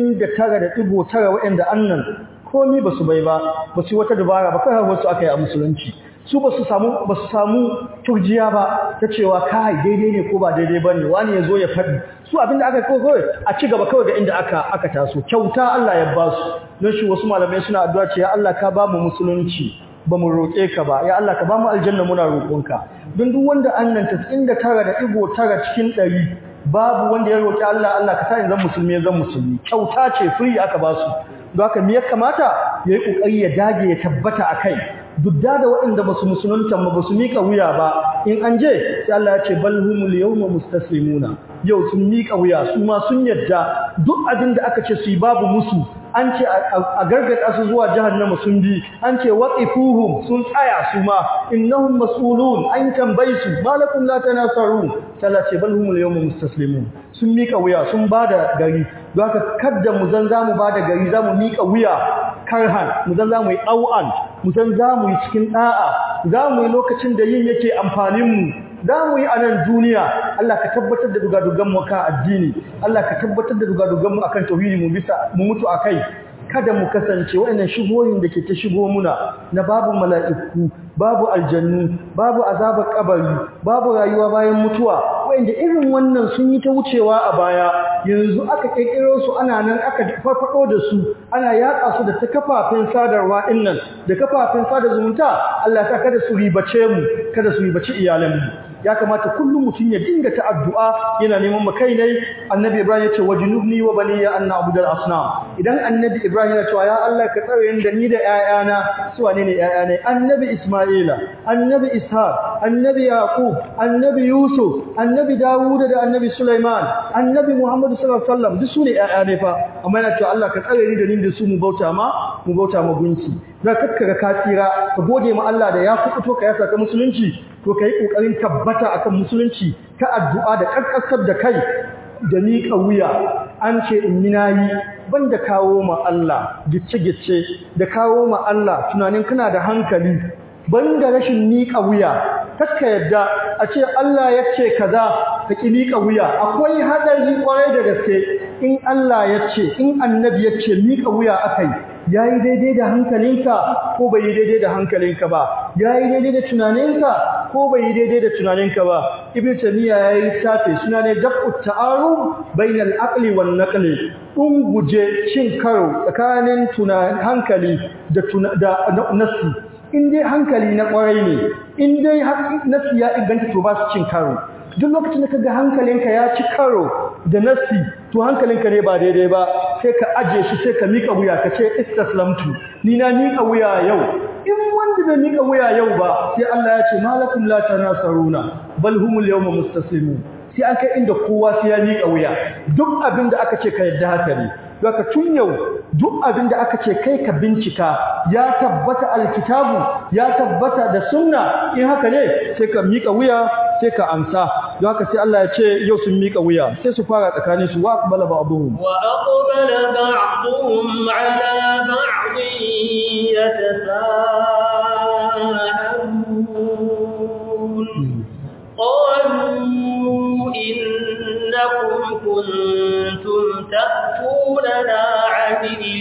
99.9 wayanda annan komai ba su bai ba ba su wata dabara ba kai wasu aka yi a musulunci su ba su samu ba su samu turjiya ba ta cewa kai daidai ne ko ba daidai ba ne wani ya zo ya faɗi su abinda aka kawo kawai a ci gaba kawai ga inda aka aka taso kyauta Allah ya ba su don shi wasu malamai suna addu'a ce ya Allah ka ba mu musulunci ba mu roƙe ka ba ya Allah ka ba mu aljanna muna roƙonka don duk wanda annan tara da igo tara cikin ɗari babu wanda ya roƙi Allah Allah ka sa in zan musulmi ya zan musulmi kyauta ce free aka ba su don haka me ya kamata ya yi ƙoƙari ya dage ya tabbata a kai dudda da waɗanda ba su musulunta ba su miƙa wuya ba in an je sai Allah ya ce bal humul yawma mustaslimuna yau sun miƙa wuya su ma sun yadda duk abin da aka ce su yi babu musu an ce a gargada su zuwa jahannama sun bi an ce waqifuhum sun tsaya su ma innahum mas'ulun an tambayi su malakum la tanasarun Allah ce bal humul yawma mustaslimun sun miƙa wuya sun bada gari don haka kadda mu zan zamu bada gari zamu miƙa wuya karhan mu zan zamu yi ɗau'an mu zan zamu yi cikin ɗa'a zamu yi lokacin da yin yake amfanin mu za mu yi a nan duniya Allah ka tabbatar da dugaduganmu kan addini Allah ka tabbatar da dugaduganmu akan tauhidi mu bisa mu mutu akai kada mu kasance waɗannan shigoyin da ke ta shigo muna na babu mala'iku babu aljannu babu azabar kabari babu rayuwa bayan mutuwa waɗanda irin wannan sun yi ta wucewa a baya yanzu aka kirkiro su ana nan aka farfado da su ana yatsa su da ta kafafen sadarwa dinnan da kafafen sada zumunta Allah ta kada su ribace mu kada su ribaci iyalanmu ya kamata kullum mutum ya dinga ta addu'a yana neman makai ne annabi ibrahim ya ce wajnubni wa baniya an na'budu al-asnam idan annabi ibrahim ya ce ya Allah ka tsare ni da ni da ƴaƴana su wane ne ƴaƴana annabi isma'ila annabi ishaq annabi yaqub annabi yusuf annabi dawud da annabi sulaiman annabi muhammad sallallahu alaihi wasallam duk su ne ƴaƴa ne fa amma yana cewa Allah ka tsare ni da ni da su mu bauta ma mu bauta ma gunki da kakkara ka tsira ka gode ma Allah da ya kuɓuto ka yasa ka musulunci to ka yi ƙoƙarin tabbata akan musulunci ta addu'a da ƙarƙasar da kai da miƙa wuya an ce in yi nayi banda kawo ma Allah gicce-gicce da kawo ma Allah tunanin kana da hankali banda rashin miƙa wuya kakka yadda a ce Allah ya ce kaza ka ki miƙa wuya akwai hadari kwarai da gaske in Allah ya ce in annabi ya ce miƙa wuya akai yayi daidai da hankalinka ko bai yi daidai da hankalinka ba yayi daidai da tunaninka ko bai yi daidai da tunaninka ba ibnu tamiya yayi tafe suna ne dafu ta'arud bainal aqli wan naqli dun guje cin karo tsakanin tunanin hankali da da nasi in dai hankali na kwarai ne in dai nasi ya inganta to ba su cin karo duk lokacin da kaga hankalinka ya ci karo da nasi to hankalinka ne ba daidai ba sai ka aje shi sai ka mika wuya ka ce istaslamtu ni na mika wuya yau in wanda bai mika wuya yau ba sai Allah ya ce malakum la tanasaruna bal humul yawma mustaslimun sai an kai inda kowa sai ya mika wuya duk abin da aka ce ka yadda haka ne Daga tun yau duk abin da aka ce kai ka bincika ya tabbata alkitabu ya tabbata da sunna in haka ne sai ka mika wuya sai ka amsa don haka sai Allah ya ce yau sun mika wuya sai su fara tsakanin su wa aqbala ba'dhum wa aqbala ba'dhum ala ba'd yatasaalun qalu innakum kuntum ta'tunana 'anil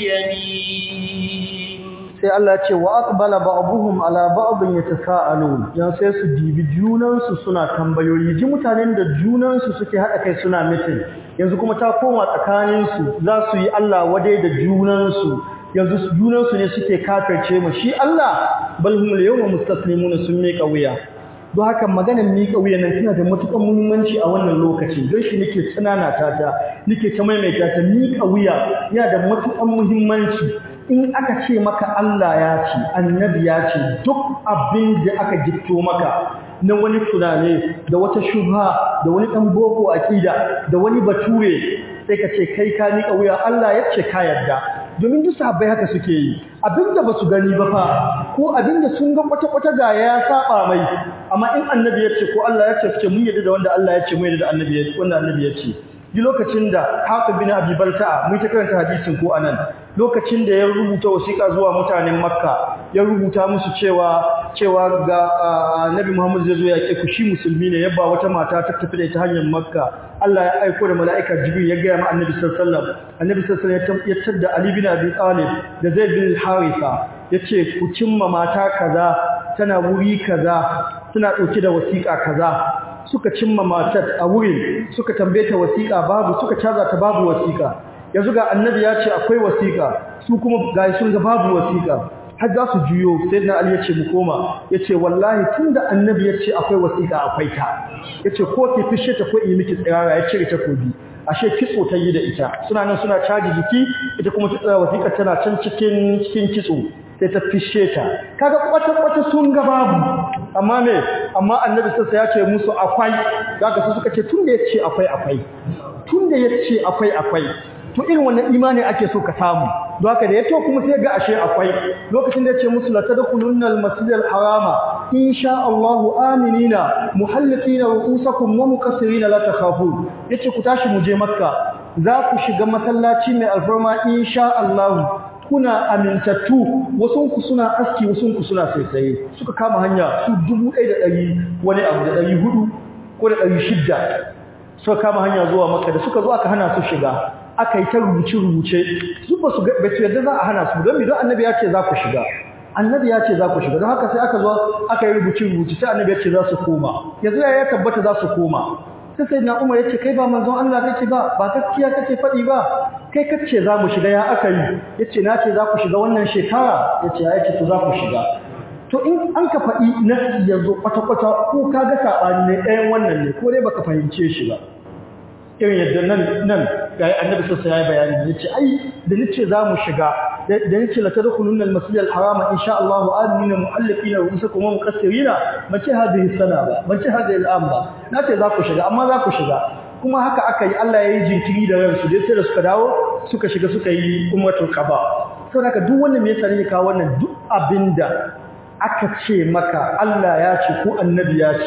yamin sai Allah ce wa aqbala ba'dhum ala ba'dhin yatasaalun yan sai su dibi junan su suna tambayoyi ji mutanen da junan su suke hada kai suna mitin yanzu kuma ta koma tsakanin su za su yi Allah wadai da junan su yanzu junan su ne suke kafirce mu shi Allah bal hum yawma mustaslimuna sun mika wuya don haka maganar miƙa wuya nan tana da matuƙar muhimmanci a wannan lokaci don shi nake tsanana ta ta nake ta maimaita ta miƙa wuya yana da matuƙar muhimmanci in aka ce maka Allah ya ce annabi ya ce duk abin da aka gitto maka na wani tunane da wata shubha da wani ɗan boko aƙida da wani bature sai ka ce kai ka miƙa wuya Allah ya ce ka yarda domin duk sahabbai haka suke yi abinda basu gani ba fa ko abinda sun ga kwata-kwata ga ya saba mai amma in annabi ya ce ko Allah ya ce suke mun yadda da wanda Allah ya ce mun yadda da annabi ya ce wanda annabi ya ce duk lokacin da Hafiz bin Abi Balta'a mun ta karanta hadisin ko anan lokacin da ya rubuta wasiƙa zuwa mutanen Makka ya rubuta musu cewa cewa ga Annabi Muhammad zai zo ya ke ku shi musulmi ne yabba wata mata ta tafi da ta hanyar Makka Allah ya aiko da mala'ika Jibril ya gaya ma Annabi sallallahu alaihi wasallam Annabi sallallahu alaihi wasallam ya tada Ali bin Abi Talib da Zaid bin Haritha yace ku cimma mata kaza tana wuri kaza tana dauke da wasiƙa kaza suka cimma matar a wurin suka tambaye ta wasiƙa babu suka caza ta babu wasiƙa yanzu ga annabi ya ce akwai wasiƙa su kuma ga sun ga babu wasiƙa har za su juyo sai na ali ya ce mu koma ya ce wallahi tun da annabi ya ce akwai wasiƙa akwai ta ya ce ko ke fishe ta ko in miki tsirara ya cire takobi ashe kitso ta yi da ita suna nan suna caji jiki ita kuma ta tsaya wasiƙa tana can cikin cikin kitso sai ta fishe ta kaga kwata-kwata sun ga babu amma me amma annabi sassa ya ce musu akwai zaka su suka ce tunda yace akwai akwai tunda yace akwai akwai to irin wannan imani ake so ka samu don haka da yato kuma sai ga ashe akwai lokacin da yace musu la tadkhulunna al-masjidal harama insha Allahu aminina muhallikina ru'usakum wa muqassirina la takhafu yace ku tashi mu je makka za ku shiga masallaci mai alfarma insha Allah kuna amintattu wasunku suna aski wasunku suna saisaye suka kama hanya su dubu ɗaya da ɗari wani abu da ɗari hudu ko da ɗari shidda suka kama hanya zuwa maka da suka zo aka hana su shiga aka yi ta rubuce-rubuce su ba su yarda za a hana su don don annabi ya ce za ku shiga annabi ya ce za ku shiga don haka sai aka zo aka yi rubuce-rubuce sai annabi ya ce za su koma yanzu ya tabbata za su koma sai sai na umar ya ce kai ba manzon Allah kake ba ba gaskiya kake faɗi ba kai kace za mu shiga ya aka yi ya ce na ce za ku shiga wannan shekara ya ce ya ce to za ku shiga to in an ka faɗi nasi ya zo kwata-kwata ko ka ga saɓani ne ɗayan wannan ne ko dai baka fahimce shi ba irin yadda nan nan ga annabi sassa ya yi bayani ya ce ai da nace za mu shiga da nace la tadkhulunna al-masjid al-haram insha Allah amina muhalliqina ru'usakum wa muqassirina mace hadhihi sana ba mace hadhihi al-am ba nace za ku shiga amma za ku shiga kuma haka aka yi Allah ya yi jinkiri da ransu dai sai da suka dawo suka shiga suka yi umratul qaba saboda haka duk wannan me yasa ne kawo wannan duk abinda aka ce maka Allah ya ce ko annabi ya ce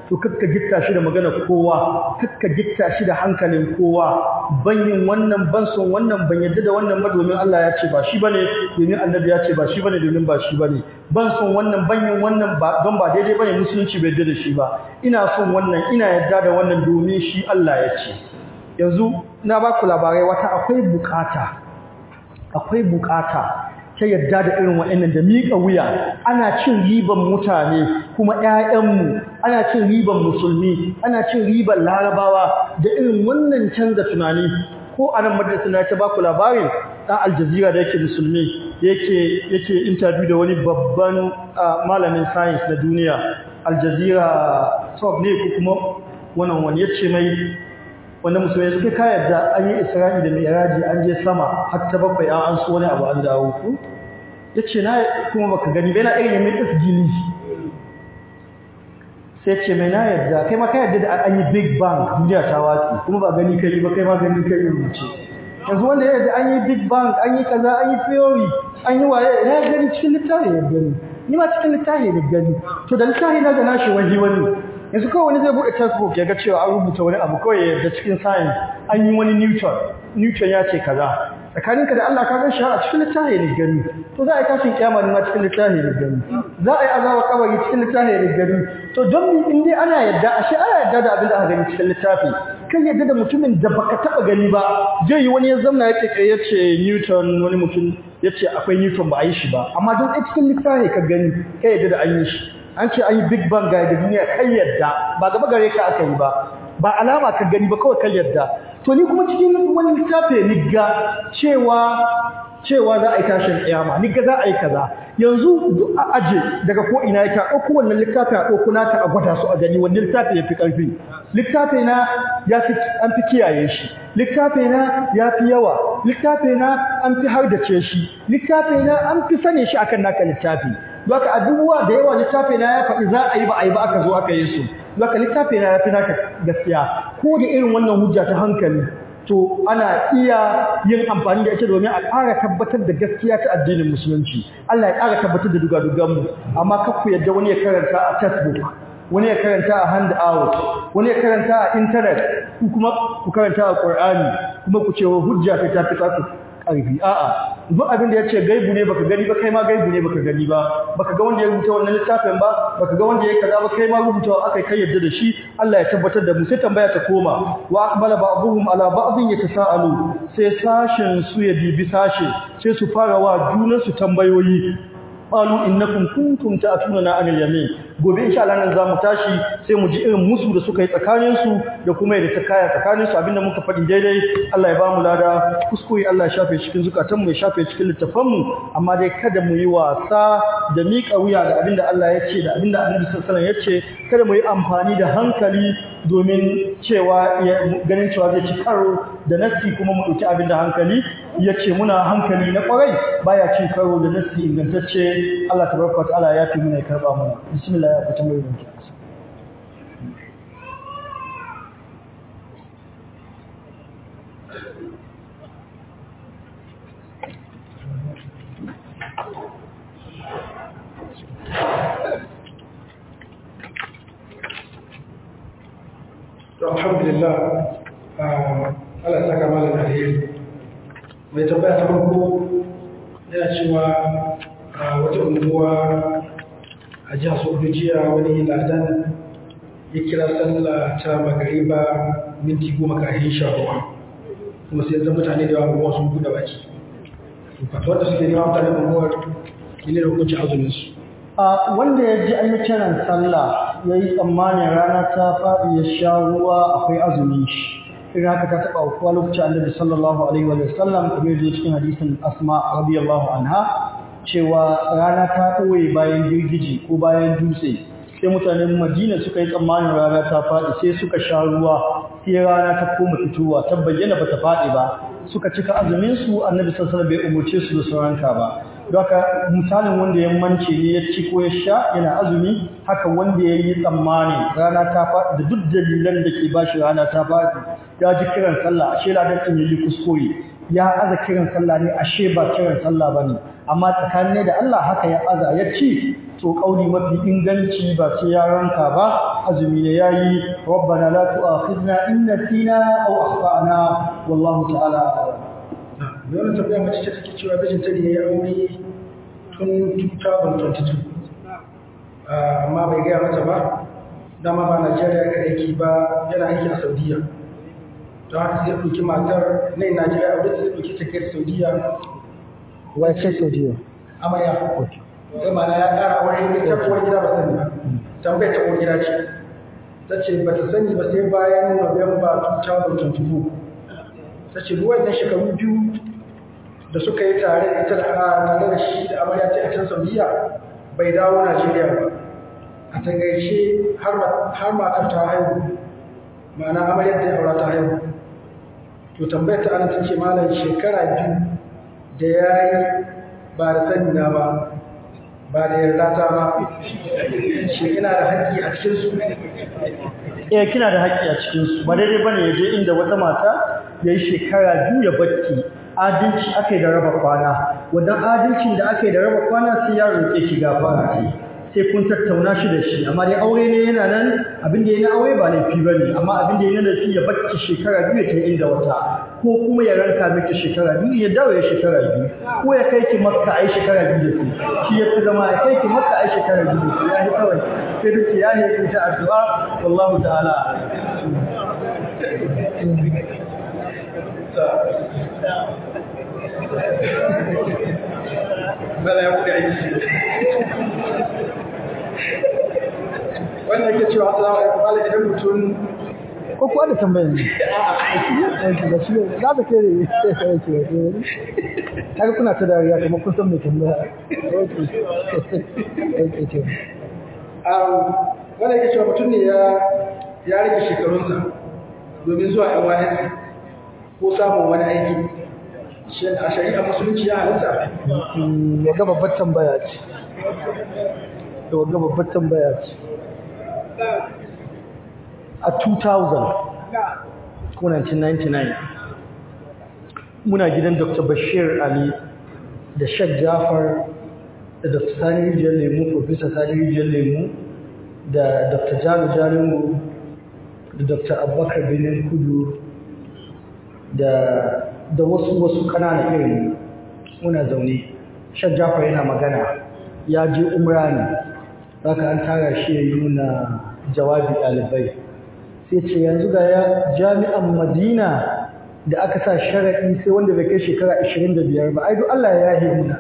to kakka gitta shi da magana kowa kakka gitta shi da hankalin kowa ban yin wannan ban son wannan ban yadda da wannan ba domin Allah ya ce ba shi bane domin annabi ya ce ba shi bane domin ba shi bane ban son wannan ban yin wannan ba don ba daidai bane musulunci bai yadda da shi ba ina son wannan ina yadda da wannan domin shi Allah ya ce yanzu na ba ku labarai wata akwai bukata akwai bukata ta yadda da irin waɗannan da miƙa wuya ana cin riban mutane kuma ƴaƴanmu ana cin riban musulmi ana cin riban larabawa da irin wannan canza tunani ko a nan madrasa na ta baku labarin ɗan aljazira da yake musulmi yake yake interview da wani babban malamin science na duniya aljazira top ne ko kuma wannan wani yace mai wanda musulmai suke ka yadda an yi isra'i da mi'raji an je sama har ta bakwai an an so wani abu an dawo ku yace na kuma baka gani bai na irin mai isgili sai ce mai na yadda kai ma ka yadda da an yi big bang duniya ta watsi kuma ba gani kai ba kai ma gani kai rubuce yanzu wanda ya yadda an yi big bang an yi kaza an yi theory an yi waye ina gani cikin littafi ya gani ni ma cikin littafi ya gani to da littafi na ga nashi waje wani yanzu kawai wani zai buɗe textbook ya ga cewa an rubuta wani abu kawai ya cikin science an yi wani newton newton ya ce kaza tsakaninka da Allah ka gan shi a cikin littafi ne gani to za a yi tashin kiyama ne ma cikin littafi ne gani za a yi azaba kabari cikin littafi ne gani to don mi in dai ana yadda ashe ana yadda da abin da aka gani cikin littafi kan yadda da mutumin da baka taba gani ba zai yi wani ya zamna yake kai yace newton wani mutum yace akwai newton ba a yi shi ba amma don a cikin littafi ka gani kai yadda da an yi shi an ce an yi big bang ga da duniya kai yadda ba gaba gare ka aka yi ba ba alama ka gani ba kawai kai yadda to ni kuma cikin wani littafi ni ga cewa cewa za a yi tashin kiyama ni ga za a yi kaza yanzu duk a aje daga ko ina yake a ɗauko wannan littafi a ɗauko naka a gwada su a gani wani littafi ya fi ƙarfi littafi na ya fi an fi kiyaye shi littafi na ya fi yawa littafi na an fi hardace shi littafi na an fi sane shi akan naka littafi Zaka abubuwa da yawa littafi na ya faɗi za a yi ba a yi ba aka zo aka yi su Zaka littafi na ya fi naka gaskiya ko da irin wannan hujja ta hankali to ana iya yin amfani da ita domin a ƙara tabbatar da gaskiya ta addinin musulunci Allah ya ƙara tabbatar da dugaduganmu amma kar ku yadda wani ya karanta a textbook wani ya karanta a hand out wani ya karanta a internet ku kuma ku karanta a Qur'ani kuma ku ce hujja ta tafi ta ƙarfi a'a duk abin da yace gaibu ne baka gani ba kai ma gaibu ne baka gani ba baka ga wanda ya rubuta wannan littafin ba baka ga wanda ya kaza ba kai ma rubutawa akai kai yadda da shi Allah ya tabbatar da mu sai tambaya ta koma wa aqbala ba'dhum ala ba'dhin yatasaalu sai sashin su ya bibi sashe sai su fara wa junan su tambayoyi qalu innakum kuntum ta'tunana anil yamin gobe insha Allah nan zamu tashi sai mu ji irin musu da suka yi tsakanin su da kuma yadda ta kaya tsakanin su abinda muka faɗi daidai Allah ya bamu lada kuskure Allah ya shafe cikin zukatan mu ya shafe cikin littafan mu amma dai kada mu yi wasa da miƙa wuya ga abinda Allah ya ce da abinda Annabi sallallahu alaihi wasallam ya ce kada mu yi amfani da hankali domin cewa ganin cewa zai ci karo da nassi kuma mu ɗauki abin da hankali ya ce muna hankali na ƙwarai baya cin karo da nassi ingantacce Allah tabaraka wa ta'ala ya fi muna ya karɓa mana bismillah ya fita mai yanki to alhamdulillah Allah ya saka malam alheri mai tambaya ta farko yana cewa wata unguwa a jihar Sokoto jiya wani ladan ya kira sallah ta magariba minti goma kafin sha ruwa kuma sai zan mutane da yawa sun buɗe baki fatuwar da suke nema mutane unguwar ne da hukuncin azumin su a wanda ya ji an yi kiran sallah ya yi tsammanin rana ta faɗi ya sha ruwa akwai azumin shi irin haka ta taɓa kuwa lokacin annabi sallallahu alaihi wa sallam kuma ya zo cikin hadisin asma radiyallahu anha cewa rana ta ɓoye bayan girgiji ko bayan dutse sai mutanen madina suka yi tsammanin rana ta faɗi sai suka sha ruwa sai rana ta koma fitowa ta bayyana ba ta faɗi ba suka cika azumin su annabi sallallahu alaihi bai umurce su da sauranka ba don haka misalin wanda ya mance ne ya ci ko ya sha yana azumi haka wanda ya yi tsammani rana ta faɗi da duk dalilan da ke bashi rana ta faɗi ya ji kiran sallah ashe ladan ɗin yi kuskure ya aza kiran sallah ne ashe ba kiran sallah ba ne amma tsakanin da Allah haka ya aza ya ci to kauli mafi inganci ba sai ya ranka ba azumi ne yayi rabbana la tu'akhidna in nasina aw akhtana wallahu ta'ala a'lam da wani tafiya mace ce take cewa mijinta ne ya yi aure tun 2022 amma bai gaya mata ba dama ba najeriya ga aiki ba yana aiki a saudiya don haka sai ɗauki matar na najeriya aure sai ɗauki ta kai saudiya wace saudiya amarya sai mana ya ƙara aure ne ta uwar gida ba sani ba tambayar ta uwar gida ce ta ce ba ta sani ba sai bayan november 2024 ta ce ruwan na shekaru biyu da suka yi tare da ita da tare da shi da amarya ta a can saudiya bai dawo najeriya ba a takaice har matar ta haihu ma'ana amaryar da ya aura ta haihu to tambayar ta ana ta ce malam shekara biyu da ya yi ba da sani na ba ba da yarda ta ba shi ina da haƙƙi a cikin su eh kina da haƙƙi a cikin su ba daidai bane ya je inda wata mata yayi shekara biyu ya bacci adalci akai da raba kwana wannan adalcin da akai da raba kwana sai ya roƙe ki gafara ce sai kun tattauna shi da shi amma dai aure ne yana nan abin da yana aure ba laifi bane amma abin da yana da shi ya bacci shekara biyu ta inda wata ko kuma ya ranka miki shekara biyu ya dawo ya shekara biyu ko ya kai ki makka ai shekara biyu da su shi ya fi zama ya kai ki makka ai shekara biyu da su ya yi kawai sai duk ya yi ta addu'a wallahu ta'ala Bala ya buɗe aiki. Wannan yake cewa assalamu alaikum bala idan mutum ko kuwa da tambayar ne aiki da shi ne za ta kere kaga kuna ta dariya kuma kun san mai tambaya wannan yake cewa mutum ne ya ya rage shekarunsa domin zuwa NYSC ko samun wani aiki shin a shari'a musulunci ya halitta wagga babbar tambaya ce wagga babbar tambaya ce a 2000 ko 1999 muna gidan dr bashir ali da shek jafar da dr sani rijiyar lemu professor sani rijiyar lemu da dr jalo jalinmu da dr abubakar benin kudu da da wasu wasu ƙananan irin muna zaune shek jafar yana magana ya je umra ne haka an tara shi ya yi nuna jawabi ɗalibai sai ce yanzu ga ya jami'an madina da aka sa sharaɗi sai wanda bai kai shekara 25 ba ai duk Allah ya yahe muna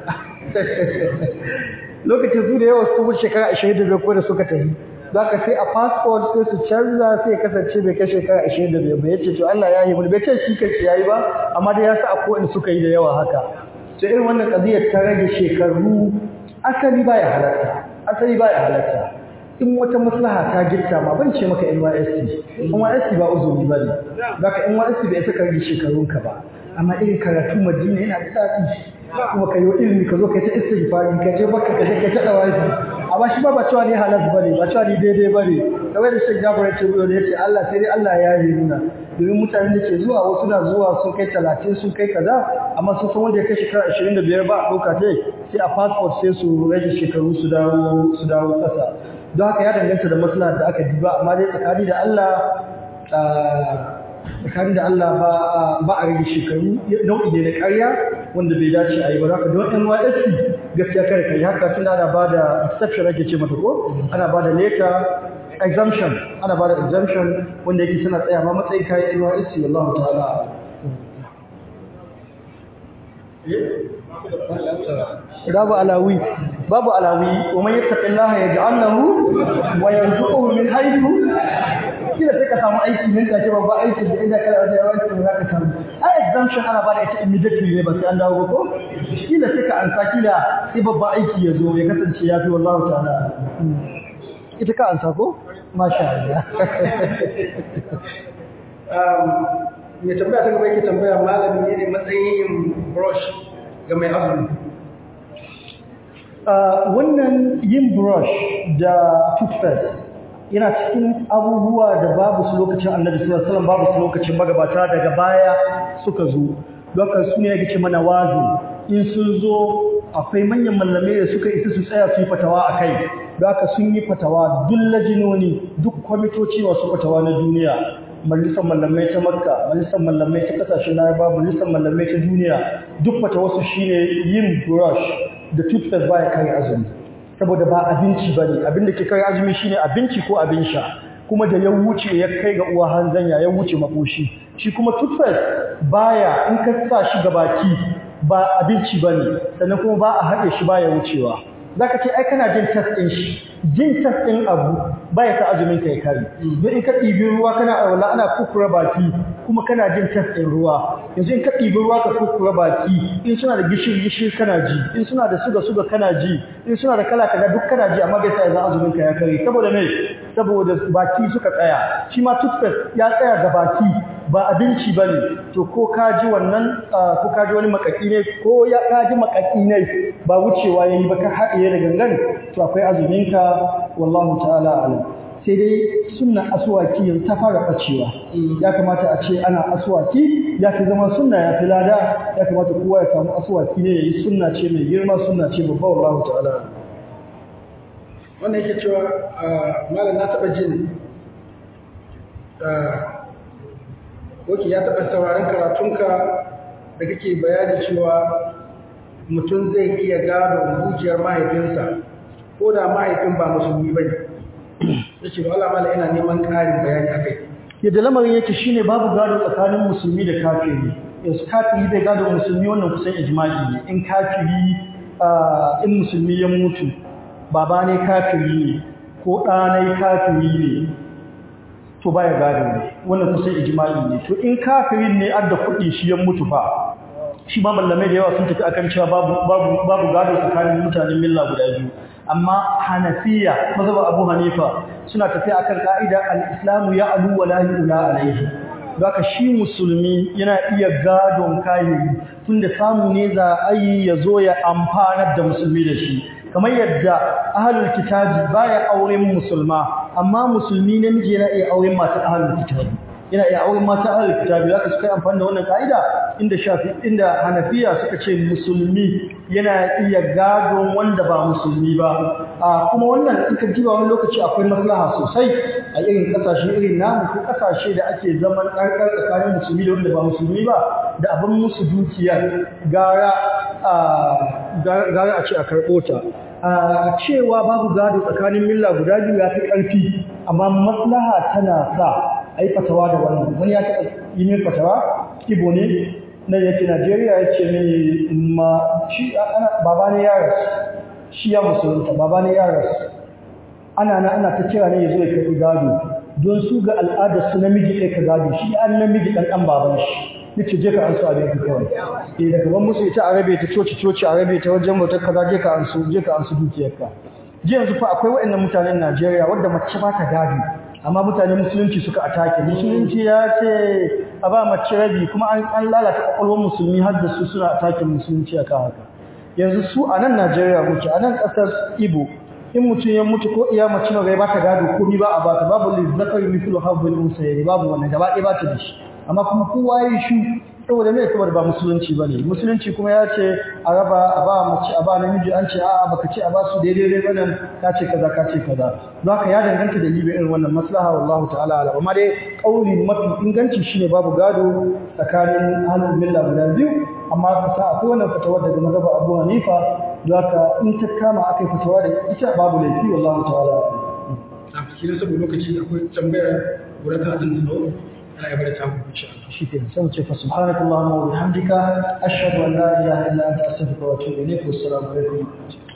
lokacin su da yawa su wuce shekara 25 ko da suka tafi zaka sai a passport sai su canza sai kasance bai kai shekara 25 ba yace to Allah ya yahe muna bai ce shi kace yayi ba amma dai ya sa a kowanne suka yi da yawa haka to irin wannan qadiyar ta rage shekaru asali baya halatta asali baya halatta in wata maslaha ta girka ma ban ce maka NYSC NYSC ba uzuri bane zaka NYSC bai saka rage shekarunka ba amma irin karatu Madina yana da daɗi kuma kai ilimi ka zo kai ta istighfari ka je baka ka je ka ta dawaji amma shi ba ba cewa ne halal bane ba cewa ne daidai bane kamar da Sheikh Jabir ya ce ya ce Allah sai dai Allah ya yi nuna domin mutanen da ke zuwa wasu na zuwa sun kai 30 sun kai kaza amma sun san wanda ya kai shekara 25 ba a ɗauka sai sai a passport sai su rage shekaru su dawo su dawo ƙasa don haka ya danganta da maslaha da aka diba amma dai tsakani da Allah tsakani da Allah ba ba a rage shekaru nau'i ne na ƙarya wanda bai dace a yi ba haka don NYSC gaskiya kare kai haka tun ana ba da exception ake ce mata ko ana ba da letter exemption ana ba da exemption wanda yake suna tsaya ma matsayin kayan NYSC wallahu ta'ala babu alawi babu alawi wa man yattaqillaha yaj'al lahu wa yarzuquhu min haythu kila sai ka samu aiki nan take babba aiki da inda kana da yawan za ka samu a exemption ana bada ita immediately ne ba sai an dawo ba ko kila sai ka ansa kila sai babba aiki ya zo ya kasance ya fi wallahu ta'ala ita ka ansa ko masha Allah mai tambaya ta gaba yake tambaya malami ne ne matsayin yin brush ga mai azumi wannan yin brush da toothpaste yana cikin abubuwa da babu su lokacin annabi sallallahu alaihi wasallam babu su lokacin magabata daga baya suka zo lokacin su ne yake ce mana wazi in sun zo akwai manyan mallamai da suka isa su tsaya su yi fatawa akai da haka sun yi fatawa duk lajinoni duk kwamitoci masu fatawa na duniya majalisar mallamai ta makka majalisar mallamai ta kasashen laraba majalisar mallamai ta duniya duk fatawarsu shine yin brush da toothpaste baya kare azumi saboda ba abinci bane abin da ke kare azumi shine abinci ko abin sha kuma da ya wuce ya kai ga uwa hanzanya ya wuce makoshi shi kuma toothpaste baya in ka sa shi ga baki ba abinci bane sannan kuma ba a haɗe shi baya wucewa zaka ce ai kana jin test ɗin shi jin test ɗin abu baya sa azumin ka ya kare don in ka ɗibi ruwa kana alwala ana kukura baki kuma kana jin test ɗin ruwa yanzu in ka ɗibi ruwa ka kukura baki in suna da gishiri gishiri kana ji in suna da suga suga kana ji in suna da kala kaza duk kana ji amma bai sa yanzu azumin ka ya kare saboda me saboda baki suka tsaya shi ma toothpaste ya tsaya ga baki ba abinci ba ne to ko ka ji wannan ko ka ji wani makaki ne ko ya ka ji makaki ne ba wucewa ya yi ba ka haɗiye da gangan to akwai azuminka wallahu ta'ala alam sai dai sunna aswaki yanzu ta fara ɓacewa ya kamata a ce ana aswaki ya fi zama sunna ya fi lada ya kamata kowa ya samu aswaki ne ya yi sunna ce mai girma sunna ce babba wallahu ta'ala alam wannan yake cewa malam na taɓa jin Doki ya taɓa sauraron karatunka da kake bayani cewa mutum zai iya gado zuciyar mahaifinsa ko da mahaifin ba musulmi ba ne. Ya ce, Allah mala ina neman ƙarin bayani a kai. Yadda lamarin yake shine babu gado tsakanin musulmi da kafiri. Yanzu kafiri bai gado musulmi wannan kusan ijma'i ne. In kafiri in musulmi ya mutu, baba ne kafiri ne ko ɗanai kafiri ne to baya gado ne wannan kusan ijma'i ne to in kafirin ne adda kuɗi shi ya mutu fa shi ma mallamai da yawa sun tafi akan cewa babu babu babu gado tsakanin mutanen milla guda biyu amma hanafiya mazhab abu hanifa suna tafi akan ka'ida al-islamu ya'lu wa la yu'la alayhi Zaka shi musulmi yana iya gadon kayayi tunda samu ne za a yi ya zo ya amfanar da musulmi da shi kamar yadda ahlul kitabi baya auren musulma amma musulmi namiji yana iya auren mata ahlul kitabi yana iya auren mata ahlul kitabi zaka suka amfani da wannan kaida inda shafi inda hanafiya suka ce musulmi yana iya gadon wanda ba musulmi ba a kuma wannan in ka jiba wani lokaci akwai maslaha sosai a irin kasashe irin namu ko kasashe da ake zaman ɗarɗar tsakanin musulmi da wanda ba musulmi ba da abin musu dukiyar gara gara a ce a karɓo ta a cewa babu gado tsakanin milla guda biyu ya fi ƙarfi amma maslaha tana sa a yi fatawa da wannan wani ya taɓa yi min fatawa ibo ne na yake najeriya ya ce mini ma shi ana baba ne ya rasu shi ya musulunta baba ne ya rasu ana na ana ta kira ne ya zo ya karɓi gado don su ga al'adar su namiji ɗaya ka gado shi an namiji ɗan ɗan baban shi yace je ka an su abin ka kawai eh daga ban musu ita arabe ta coci coci arabe ta wajen motar kaza je ka an su je ka an su dukiyarka ji yanzu fa akwai waɗannan mutanen Najeriya wanda mace ba ta gado amma mutanen musulunci suka atake musulunci ya ce a ba mace rabi kuma an lalata kwakwalwar musulmi har da su suna atake musulunci akan haka yanzu su a nan Najeriya muke a nan ƙasar Igbo in mutum ya mutu ko iya mace na ba ta gado komai ba a ba ta babu lizzakari mithlu habbul unsayri babu wannan gaba ɗaya ba ta da shi amma kuma kowa ya yi shu saboda mai saboda ba musulunci ba ne musulunci kuma ya ce a raba a ba mace a ba namiji an ce a'a baka ce a ba su daidai dai wannan ka ce kaza ka ce kaza don haka ya danganta da libe irin wannan maslaha wallahu ta'ala ala amma dai kauli mafi inganci shine babu gado tsakanin ahlul milla guda biyu amma ka sa akwai wannan fatawa daga mazhab Abu Hanifa don haka in ta kama akai fatawa da ita babu laifi wallahu ta'ala a cikin saboda lokaci akwai tambayar guda ta adin da ana yi bada tamu insha Allah شكرا سوف فسبحانك اللهم وبحمدك أشهد أن لا إله إلا أنت أستغفرك وأتوب إليك والسلام عليكم